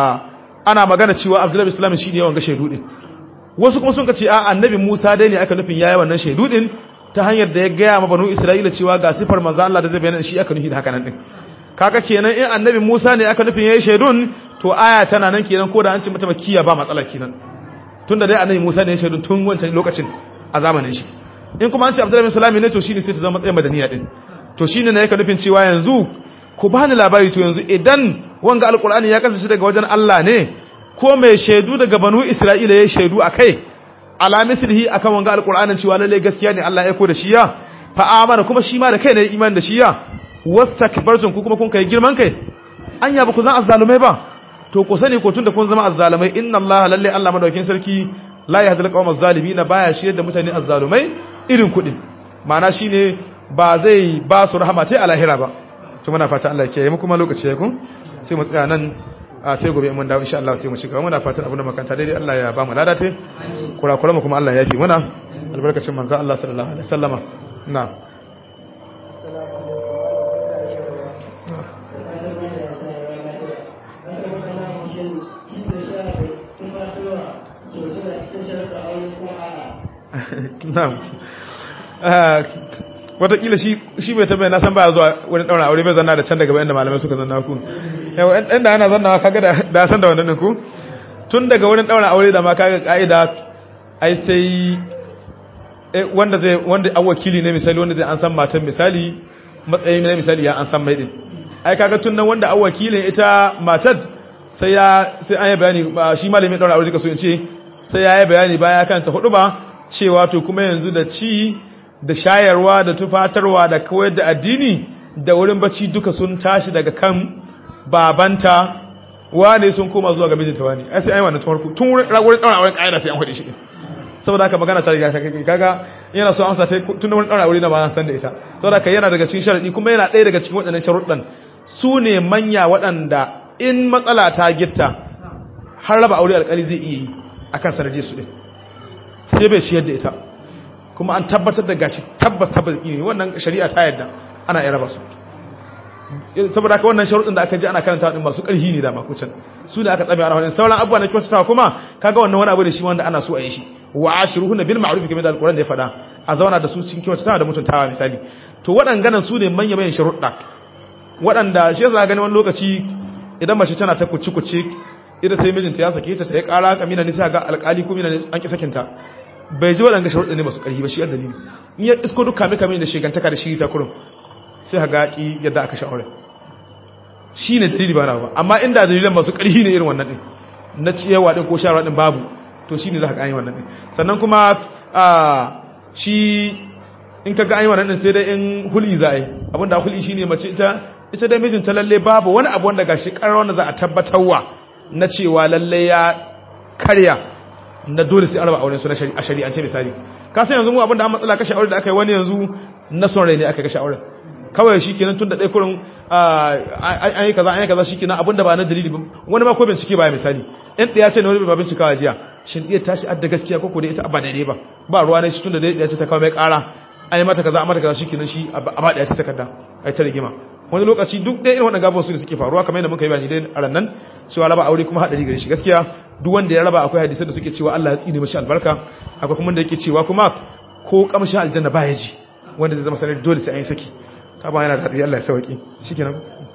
ana magana cewa Abdullahi bin Salamin shine yawan ga shaidu din wasu kuma sun ka ce a annabi Musa dai ne aka nufin yayi wannan shaidu din ta hanyar da ya gaya ma banu Isra'ila cewa ga sifar manzo Allah da zai bayyana shi aka nufi da haka nan din kaga kenan in annabi Musa ne aka nufin yayi shaidun to aya tana nan kenan ko da an ce mata makiya ba matsala kenan tunda dai annabi Musa ne ya shaidun tun wancan lokacin a zamanin shi in kuma an ce Abdullahi bin Salami ne to shine sai ta zama matsayin madaniya din to shine ne yake nufin cewa yanzu ku bani labari to yanzu idan wanga alqur'ani ya kasance daga wajen Allah ne ko mai shaidu daga banu Isra'ila ya shaidu akai ala mithlihi akan wanga alqur'anin cewa lalle gaskiya ne Allah ya aiko da shi ya fa amana kuma shi ma da kai ne iman da shi ya wastakbartum ku kuma kun kai girman kai anya ba ku zan azzalumai ba to ku sani ko tunda kun zama azzalumai inna Allah lalle Allah madaukin sarki la yahdil qawmaz zalimin baya shi da mutane azzalumai irin kudin ma'ana shine ba zai ba su rahama tai a lahira ba to muna fata Allah ya kiyaye mu kuma lokaci ya kun sai mu tsaya nan a sai gobe mun dawo insha Allah sai mu ci gaba muna fatan abin da makanta daidai Allah ya ba mu ladate kurakura mu kuma Allah ya yafi muna albarkacin manzo Allah sallallahu alaihi wasallama na na'am watakila shi shi bai tabbata na san baya zuwa wani daura aure bai zanna da can daga bayan da malamai suka zanna ku yau ɗan da ana zannawa kaga da san da wannan ku tun daga wurin daura aure da ma kaga ka'ida ai sai wanda zai wanda an wakili ne misali wanda zai an san matan misali matsayin ne misali ya an san mai din ai kaga tun nan wanda an wakilin ita matar sai ya sai an yi bayani shi malamin daura aure kaso in ce sai ya yi bayani baya kan ta hudu ba cewa to kuma yanzu da ci da shayarwa da tufatarwa da kawai da addini da wurin bacci duka sun tashi daga kan babanta wane sun koma zuwa ga mijinta wani ai sai ai wannan farko tun wurin wurin daura auren kaida sai an hade shi saboda haka magana ta riga kaga yana so amsa sai tun wurin daura aure na ba san da ita saboda haka yana daga cikin sharadi kuma yana ɗaya daga cikin waɗannan sharuɗan su ne manya waɗanda in matsala ta gitta har raba aure alƙali zai iya yi akan sanadin su din sai bai ciyar da ita kuma an tabbatar da gashi tabbas tabbas ne wannan shari'a ta yadda ana iya raba su saboda haka wannan sharuɗin da aka ji ana karanta din masu ƙarfi ne da makucin su ne aka tsabe ana wannan sauran abubuwa na kyautatawa kuma kaga wannan wani abu ne shi wanda ana so a yi shi wa ashiruhunna bil ma'ruf kamar da alquran da ya faɗa a zauna da su cikin kyautatawa da mutuntawa misali to waɗannan su ne manya manyan sharuɗa waɗanda shi yasa gani wani lokaci idan mace tana ta kuci kuci idan sai mijinta ya sake ta ta ya ƙara kamina ne sai ga alƙali ko mina ne an ki sakinta bai ji waɗanda sharuɗa ne masu ƙarfi ba shi yadda dalili in ya isko duk kame kame da shigantaka da shi ta kurum sai ha gaƙi yadda aka sha aure shi ne dalili ba na ba amma inda dalilan masu ƙarfi ne irin wannan ɗin na ciyawa ɗin ko sharawa ɗin babu to shi ne za ka ƙanyi wannan ɗin sannan kuma shi in ka ga an yi wannan din sai dai in huli za a yi abinda huli shine mace ita ita dai mijinta lalle babu wani abu wanda gashi karar wanda za a tabbatarwa na cewa lalle ya karya na dole sai araba auren su na a shari'ance misali ka san yanzu mu abinda an matsala kashe aure da aka yi wani yanzu na son rai ne aka kashe auren kawai shi kenan tun da ɗaya kurin an yi kaza an yi kaza shi kenan abinda ba na dalili ba wani ma ko bincike ba ya misali in ɗaya ce na wani ba bincikawa jiya shin ɗaya tashi adda gaskiya ko ko da ita ba daidai ba ba ruwa ne shi tun da ɗaya ce ta kawo mai ƙara an yi mata kaza an mata kaza shi kenan shi a ba ɗaya ce takarda a ta rigima wani lokaci duk ɗaya irin waɗannan gaban su ne suke faruwa kamar yadda muka yi bayani dai a ran nan cewa raba aure kuma haɗari gare shi gaskiya duk wanda ya raba akwai hadisai da suke cewa Allah ya tsine mashi albarka akwai kuma da yake cewa kuma ko kamshin aljanna ba ya ji wanda zai zama sanar dole sai an yi saki ka ba yana da haɗari Allah ya sauki shikenan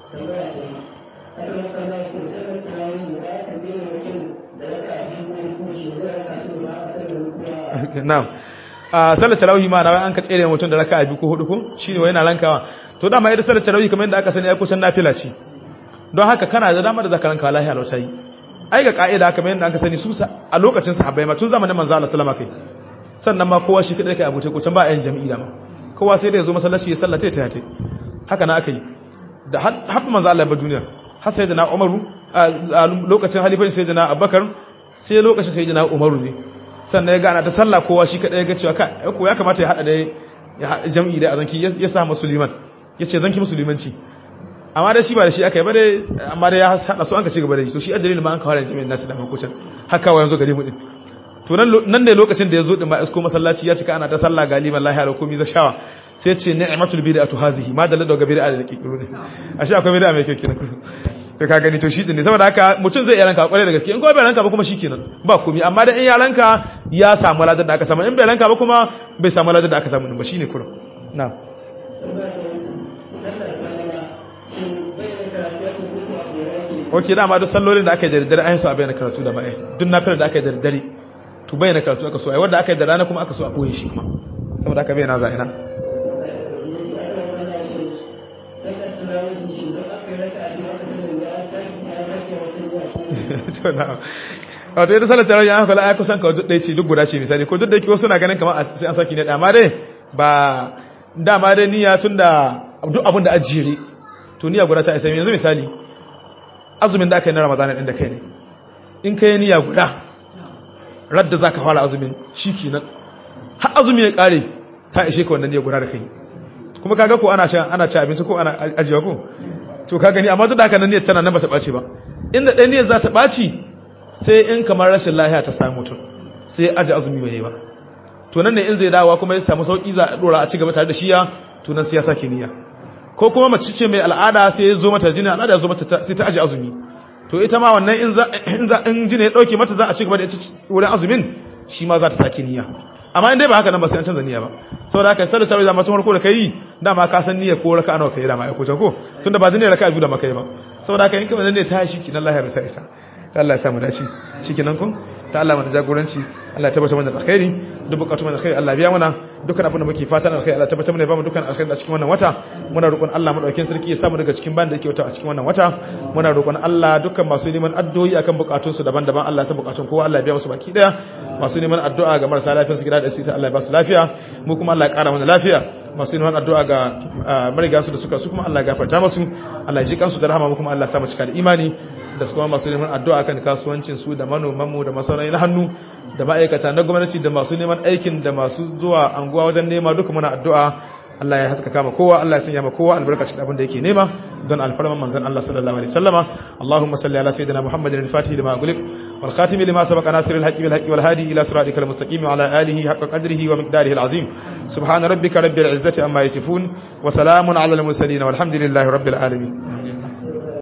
na'am a sallar tarawih ma na an ka tsere mutum da raka'a biyu ko hudu ko shine wai yana rankawa to dama ita sallar tarawih kamar yadda aka sani ai kusan nafila ce don haka kana da dama da zaka ranka lahi alauta yi ai ga ka'ida kamar yadda aka sani su a lokacin sahabbai ma tun zamanin manzo Allah sallama kai sannan ma kowa shi kadai kai abuce ko can ba ayin jami'i da ma kowa sai da ya zo masallaci ya sallata ta ta haka na aka yi da har manzo Allah ba duniya har sai da na Umaru a lokacin halifar sai da na Abubakar sai lokacin sai da na Umaru ne sannan ya gana ta sallah kowa shi kadai ya ga cewa ko ya kamata ya hada da jami'i da azanki ya sa musulman yace zanki musulmanci amma da shi ba da shi aka yi ba dai amma da ya hada su an ka ci gaba da shi to shi ajalin ma an kawo da jami'in nasu da makucin haka wa yanzu gare mu din to nan da lokacin da ya zo din ma isko masallaci ya cika ana ta sallah galiban lahi ala komi za shawa sai ce ni'matul bid'atu hazihi ma dalla daga bid'a da kikiru ne ashe akwai bid'a mai kyau kenan to ka gani to shi din ne saboda haka mutum zai yaranka kwarai da gaske in ko bai ranka ba kuma shikenan ba komi amma da in yaranka ya samu ladar da aka samu in bai ranka ba kuma bai samu ladar da aka samu din ba shine kurum na'am ok dama duk sallolin da aka yi da daddare an yi su a bayyana karatu da ma'ai duk nafilar da aka yi da daddare to bayyana karatu aka so ai wanda aka yi da rana kuma aka so a koye shi kuma saboda aka bayyana za'ina wato yadda salar tarawih an kula ya kusan ka duk ɗaya ce duk guda ce misali ko duk da yake wasu na ganin kamar sai an saki ne amma dai ba dama dai niyya tun da duk abin da ajiyere to niyya guda ta isa yanzu misali azumin da aka yi na ramadana ɗin da kai ne in ka yi niyya guda radda za ka fara azumin shi kenan har azumi ya ƙare ta ishe ka wannan niyya guda da kai kuma kaga ko ana shan ana ci abinci ko ana ajiyewa ko to ka gani amma duk da haka nan niyyar tana nan ba ta ɓaci ba inda ɗaya niyyar za ta ɓaci sai in kamar rashin lahiya ta samu mutum sai aji azumi bai yi ba to nan ne in zai dawowa kuma ya samu sauki za a dora a ci gaba tare da shiya to nan sai ya sake niyya ko kuma mace ce mai al'ada sai ya zo mata jini al'ada ya zo mata sai ta aji azumi to ita ma wannan in za in za in jini ya dauke mata za a ci gaba da wurin azumin shi ma za ta sake niyya amma in dai ba haka nan ba sai an canza niyya ba saboda haka sai da sai da mutum farko da kai dama ka san niyya ko raka'a nawa kai dama ai ko ko tunda ba zai raka'a biyu da makai ba saboda haka in kuma ne ta shi kinan Allah ya rusa isa Allah ya samu dace shikenan kun ta Allah mana jagoranci Allah ya tabbata mana da alkhairi duk bukatu mana alkhairi Allah biya mana dukkan abin da muke fatan alkhairi Allah tabbata mana ya bamu dukkan alkhairi a cikin wannan wata muna roƙon Allah madaukakin sarki ya samu daga cikin banda yake wata a cikin wannan wata muna roƙon Allah dukkan masu neman addu'o'i akan bukatun su daban-daban Allah ya san bukatun kowa Allah ya biya musu baki daya masu neman addu'a ga marasa lafiyar su gida da asibiti Allah ya ba su lafiya mu kuma Allah ya ƙara mana lafiya masu neman addu'a ga mariga su da suka su kuma Allah ya gafarta musu Allah ya ji kansu da rahama mu kuma Allah ya sa mu cika da imani da kuma masu neman addu'a kan kasuwancin su da manomanmu da masaurai na hannu da ma'aikata na gwamnati da masu neman aikin da masu zuwa anguwa wajen nema duka muna addu'a Allah ya haska kama kowa Allah ya sanya ma kowa albarkacin abin da yake nema don alfarman manzon Allah sallallahu alaihi wasallama Allahumma salli ala sayyidina Muhammadin al-Fatih lima ughliq wal khatim lima sabaqa nasir al-haqqi bil haqqi wal hadi ila siratikal mustaqim wa ala alihi haqqa qadrihi wa miqdarihi al-azim subhana rabbika rabbil izzati amma yasifun wa salamun ala al-mursalin walhamdulillahi rabbil alamin